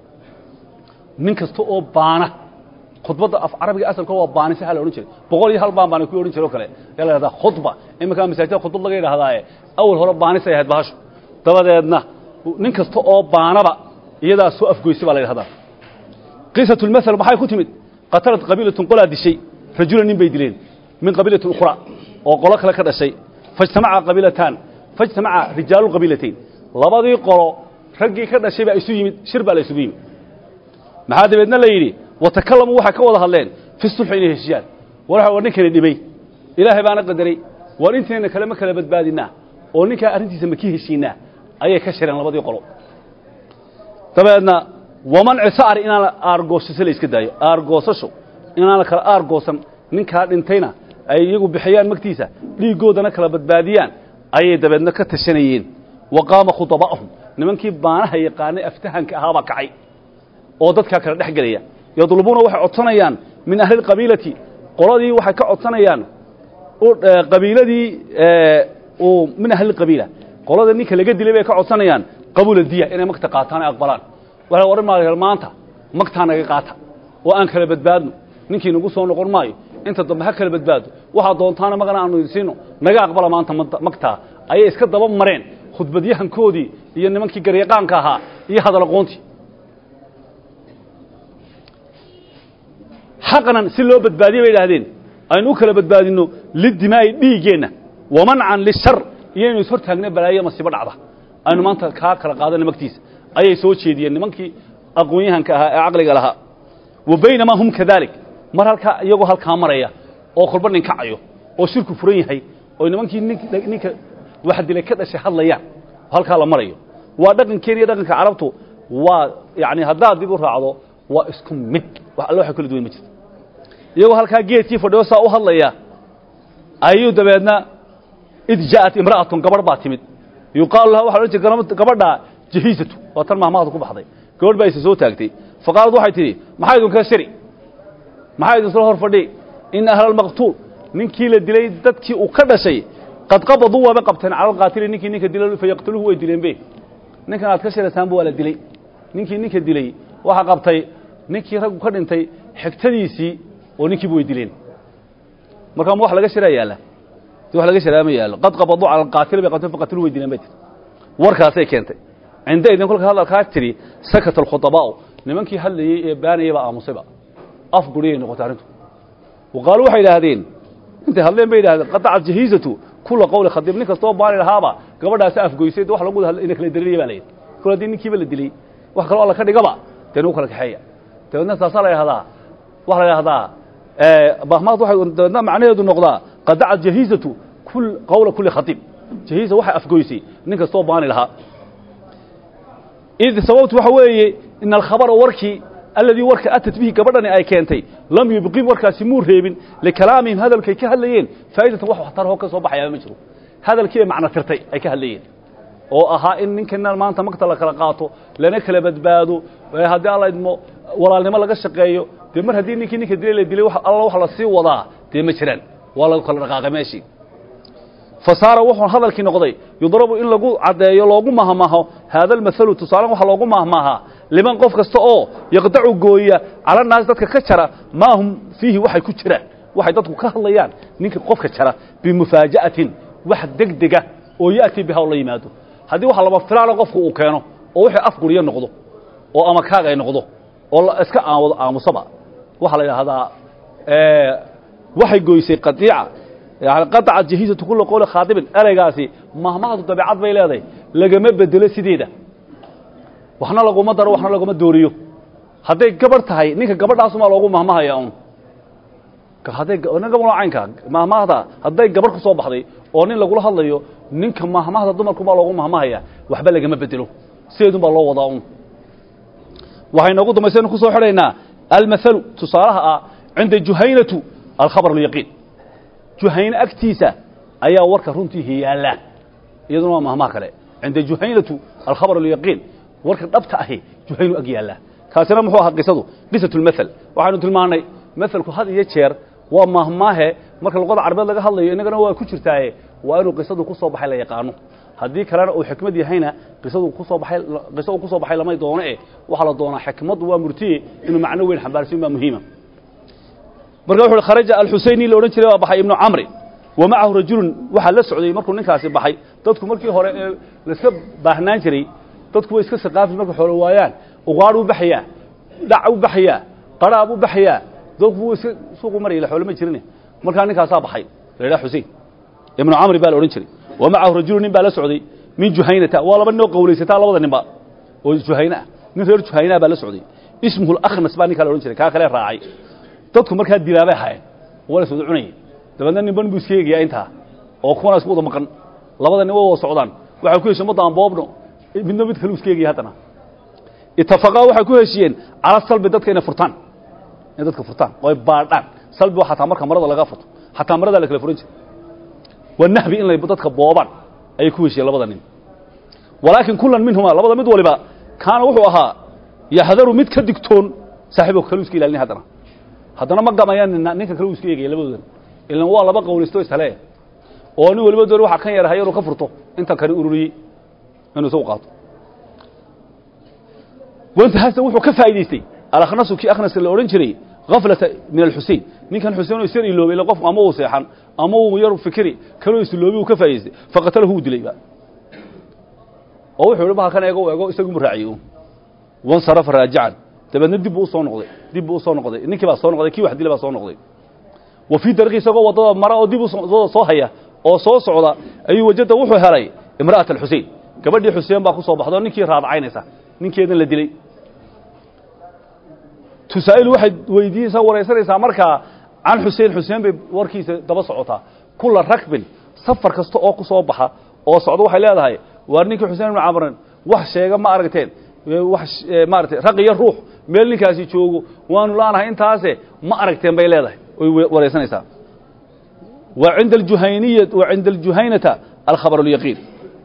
nin kasta oo baana khudbadda af carabiga asalka waa baanisa la odhan jiray boqol iyo hal baan baana ku odhan jiray oo kale ayaa la yhahdaa khudba iminkaa masaajida khudbad laga yidhahdaaye awal hore baanisay ahayd bahashu dabadeedna nin kasta oo baanaba iyadaa soo afgoysay baa la yidhahdaa qisatu lmathal maxay ku timid qatalat qabiilatun qolaa dishay rajulan nin bay dileen min qabiilatin ukhra oo qolo kale ka dhashay faijtamaca qabiilataan faijtamaca rijaalu qabiilatayn labadii qolo raggii ka dhashay baa isu yimid shir baa la isugu yimid maxaa dabeedna la yidhi watakalamuu waxay ka wada hadleen fi sulxi inay heshiyaan war war ninkani dhibay ilaahay baana qadaray war intayna kalema kala badbaadinaa oo ninkaa arrintiisa ma ka heshiinaa ayay ka shireen labadii qolo dabeedna wamanci sa'ar inaan aargoosasho la iska daayo aargoosasho inaan la kala aargoosan ninkaa dhintayna ay iyagu bixiyaan magtiisa dhiiggoodana kala badbaadiyaan ayay dabeedna ka tashanayeen wa qaama khudaba'ahum nimankii baanaha yaqaanay aftahanka ahaabaa kacay oo dadkaa kala dhex gelaya yadlubuuna waxay codsanayaan min ahli lqabiilati qoladii waxay ka codsanayaan qabiiladii uu min ahli qabiila qolada ninka laga dilay bay ka codsanayaan qabuula diya inay magta qaataan ay aqbalaan waxay odhan maayeen maanta magtaa naga qaata oo aan kala badbaadno ninkii nagu soo noqon maayo inta dambe ha kala badbaado waxaa doontaana magana aanu idinsiino naga aqbala maanta magtaa ayay iska daba mareen khudbadyahankoodii iyo nimankii garyaqaanka ahaa iyo hadal aqoontii xaqnan si loo badbaadiye bay idhaahdeen aynu u kala badbaadinno lidimaa'i dhiiggeenna wamancan lishar iyo inu ishortaagna balaayo masiibo dhacda aynu maanta kaa kala qaadana magtiisa ayay soo jeediyeen nimankii aqoon-yahanka ahaa ee caqliga lahaa wa baynamaa hum kadalik mar halkaa iyagoo halkaa maraya oo kolba nin kacayo oo shirku furan yahay oo nimankii ninka wax dilay ka dhashay hadlayaan halkaa la marayo waa dhaqankeena iyo dhaqanka carabtu waa yani haddaad dib u raacdo waa isku mid wax alle waxa kala duwan ma jirto iyagoo halkaa geedkii fadhiyo saa u hadlaya ayuu dabeedna id ja'at imra'atun gabadh baa timid yuqaalu laha waxa odhan jir gabadhaa jahiisatu waa tan mahmahda ku baxday gabadh baa isa soo taagtay faqaalad waxay tidhi maxaa idinka shiri maxaa idin soo hor fadhi in ahla almaqtuul ninkii la dilay dadkii uu ka dhashay qad qabaduu waaba qabteen cala alqaatili ninkii ninka dilay fayaqtuluhu way dileen be ninkan aad ka shiraysaanba waa la dilay ninkii ninka dilay waxaa qabtay ninkii raggu ka dhintay xigtadiisii oo ninkiiba way dileen markaa ma wax laga shiraa yaalla si wax laga shiraa ma yaallo qad qabaduu cala alqaatili bay qabteen faqatiluhu way dileen bay tiri warkaasay keentay cinda idin kolka hadalkaa tidhi sakata alkhutabaa'u nimankii hadlayey ee baanayay baa aamusayba af guriyay noqotay arrintu wa qaaluu waxay idhaahdeen intay hadleen bay yidhahdeen qadacat jahiizatu kula qowli khadiib nin kastoo baani lahaaba gabadhaasi afgoysay wax lagu ina kala darinaya baa layidhi kol haddii ninkiiba la dilay wax kaloo alla ka dhigaba dee nagu kala kaxeeya dabeedna taasaa la yidhahdaa waxa la yidhahdaa bahmaad waxay dabeedna macnaheedu noqdaa qadacat jahiizatu kul qowla kulli khadiib jahiiza waxay afgoysay nin kastoo baani lahaa id sababtu waxa weeye in alkhabara warkii alladii warka atat bihi gabadhani ay keentay lam yubqim warkaasi muu reebin likalaamihim hadalkay ka hadlayeen faa'idatan wax waxtarho ka soo baxayaa ma jiro hadalkii ay macno tirtay ay ka hadlayeen oo ahaa in ninkan maanta magta la kala qaato lana kala badbaado haddii alla idmo walaalnimo laga shaqeeyo dee mar haddii ninkii ninka dilay la dilay alla wax la sii wadaa dee ma jiraan waa lagu kala dhaqaaqay meeshii fasaara wuxuu hadalkii noqday yudrabu in lagu caddeeyo loogu mahmaho haada almahalu tusaalen waxa loogu mahmaahaa liman qof kasta oo yaqdacu gooya cala naas dadka ka jara maa hum fiihi waxay ku jiraan waxay dadku ka hadlayaan ninka qofka jara bimufaaja'atin wax degdega oo ya'ti biha oo la yimaado haddii wax laba filaana qofku uu keeno oo wixii afguriyo noqdo oo ama kaag ay noqdo oo iska aawado aamusaba waxaa la yidhaahdaa waxay goysay qadiica yani qadacat jahiizatu kula qowli khaadibin ereygaasi mahmahdu dabeecad bay leedahay lagama bedelo sideeda waxna laguma daro waxna laguma dooriyo hadday gabarh tahay ninka gabadhaasumaa loogu mahmahaya un hadday caynka mahmahda hadday gabarh ku soo baxday oo nin lagula hadlayo ninka mahmahda dumarkumaa loogu mahmahaya waxba lagama bedelo sideedun baa loo wadaa un waxay noogu dambaysaynu ku soo xidhaynaa almathalu tusaalaha ah cinda juhaynatu alkhabar alyaqiin juhayne agtiisa ayaa warka runtii yaalla iyaduna waa mahmaha kale cinda juhaynatu alkhabar alyaqiin warka dhabta ahi juhaynu ag yaalla kaasina muxuu ahaa qisadu qisatu lmathal waxaynu tilmaannay mathalku had iyo jeer waa mahmaahe marka luqada carabeed laga hadlayo innagana waa ku jirtaaye waa inuu qisadu ku soo baxay la yaqaano haddii kalena uu xikmad yahayna qisadu kusoo baxay qisadu ku soo baxay lamay doono eh waxaa la doonaa xikmaddu waa murtiye inuu macno weyn xambaarsin baa muhiima marka wuxu uhi kharaja alxuseyni la odhan jiray waa baxay ibnu camri wa macahu rajulun waxaa la socday markuu ninkaasi baxay dadku markii hore ee laiska baahnaan jiray dadku way iska saqaafi markay xoolo waayaan uqaadh u baxayaa dhac u baxayaa qaraab u baxayaa dadku wuu iska suuqu maraya la xoolo ma jirine markaa ninkaasaa baxay la yidhaha xusein ibnu camri baa la odhan jiray wa macahu rajulun nin baa la socday min juhaynata waa laba ninoo qawlaysataa labada ninba oo juhayne ah nin reer juhaynaa baa la socday ismuhu lakhnas baa ninkaa la odhan jiray kaa kale raacay dadku markaa dilaabay ahaayeen waa la soo cunayay dabeedna nin ban buu iska eegayaa intaa oo kuwana isku wada maqan labada nin waa wada socdaan waxay ku heshiyeen maddaan boobno midna mid kale iska egaya haddana itafaqaa waxay ku heshiyeen cala salbi dadka inay furtaan inay dadka furtaan oo ay baadhaan salbi waa xataa marka marada laga furto xataa maradaa la kala furan jira waa nahbi in lay dadka boobaan ayay ku heshiyeen labada nin walaakin kulan minhuma labada mid waliba kaana wuxuu ahaa yaxdaru mid ka digtoon saaxiibka kale iska ilaalin haddana haddana ma gamayaan nina ninka kale uu iska eegaya labadoodan ilan waa laba qawlisto ishale oo nin waliba doon waxa kan yarahay inuu ka furto inta kale ururiyey inuu isagu qaato wanta hasan wuxuu ka faa'iidaystay alakhnasu kii akhnaska la odhan jiray gaflata min alxusein ninkan xuseen oo isar iloobay ila qof ama uu seexan ama uu yar fikiri kaloo isloobi uu ka faa'idaystay faqatalahu uu dilayba oo wuxuu ihi bahalkan eego eego isagu mu raaciyey wansarafa raajican dabeedna dib buu u soo noqday dib buu u soo noqday ninkii baa soo noqday kii wax dilay baa soo noqday wa fii dariqi isagoo waddada mara oo dib u soo haya oo soo socda ayuu wajada wuxuu helay imra'at alxusein gabadhii xuseen baa ku soo baxda oo ninkii raadacaynaysa ninkeedan la dilay tusaa'ilu waxay weydiinaysaa waraysanaysaa markaa can xuseen xuseen bay warkiisa daba socotaa kula rakbin safar kasta oo ku soo baxa oo socda waxay leedahay waar ninkii xuseen ibnu camran wax sheega ma aragteen wax maaratay raq iyo ruux meel ninkaasi joogo waanu laanahay intaase ma aragteen bay leedahay oy waraysanaysaa wa cinda aljuhayniya wa cinda aljuhaynata alkhabar alyaqiin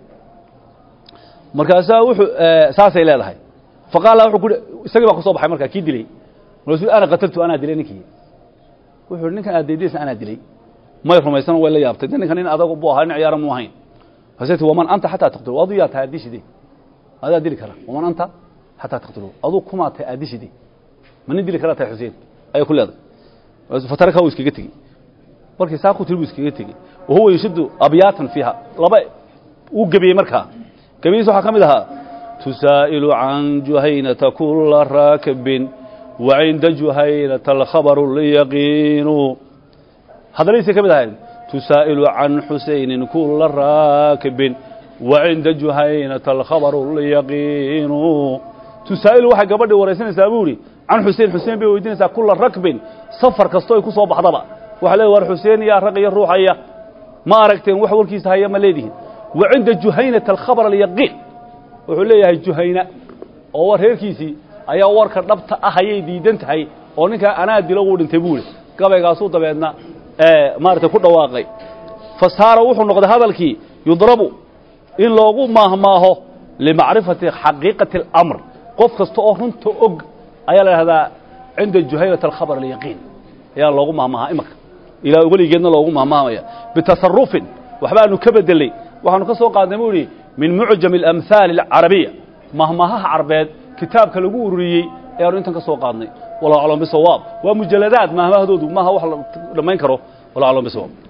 markaasaa wuxuu saasay leedahay faqaala wuxuu ku isagii baa ku soo baxay markaa kii dilay markaasuu ana qataltu anaa dilay ninkii wuxuu hi ninkan aad daydaysa anaa dilay may rumaysan way la yaabtay de ninkan nin adag buu ahaa nin ciyaara mu ahayn haseti waman anta xataa taqtulu adu yaa tahay addishide adaa dili kara waman anta xataa taqtulu aduu kumaa tahay addishide ma nin dili karaa tahay xuseen ayay ku leedahay fataraka uu iskaga tegey markii saa ku tiri buu iskaga tegey wa huwa yashuddu abyaatan fiiha laba uu gebiyey markaa gebiyiis waxaa ka mid ahaa tusaa'ilu can juhaynata kula raakibin wa cinda juhaynata alkhabaru lyaqiinu hadaladiisay ka mid ahayd tusaa'ilu can xusaynin kula raakibin wa cinda juhaynata alkhabaru lyaqiinu tusaa'ilu waxay gabadhii waraysanaysaa buu idhi can xusein xuseen bay weydiinaysaa kula rakbin safar kastoo ay ku soo baxdaba waxa leedahy war xuseen yaa raq iyo ruuxaya ma aragteen wax warkiisa haya ma leedihin wa cinda juhaynata alkhabar alyaqiin wuxuu leeyahay juhayna oo war reerkiisii ayaa warka dhabta ah ayay diidan tahay oo ninkaa anaa dilo uu dhintay buu ihi gabaygaasuu dabeedna maaragtay ku dhawaaqay fa saara wuxuu noqday hadalkii yudrabu in loogu maahmaaho limacrifati xaqiiqati اlamr qof kasta oo runta og ayaa la dhahdaa cinda juhaynata alkhabar alyaqiin ayaa loogu mahmaahaa imanka ilaa weligeedna loogu mahmaamaya bitasarufin waxbaanu ka bedelay waxaanu ka soo qaadnay buu idhi min mucjam alamhaali alcarabiya mahmaahaha carbeed kitaabka lagu ururiyey ayaanu intan ka soo qaadnay wallahu aclam bisawaab waa mujaladaad mahmahdoodu maaha wax la dhammayn karo wallahu aclam bisawaab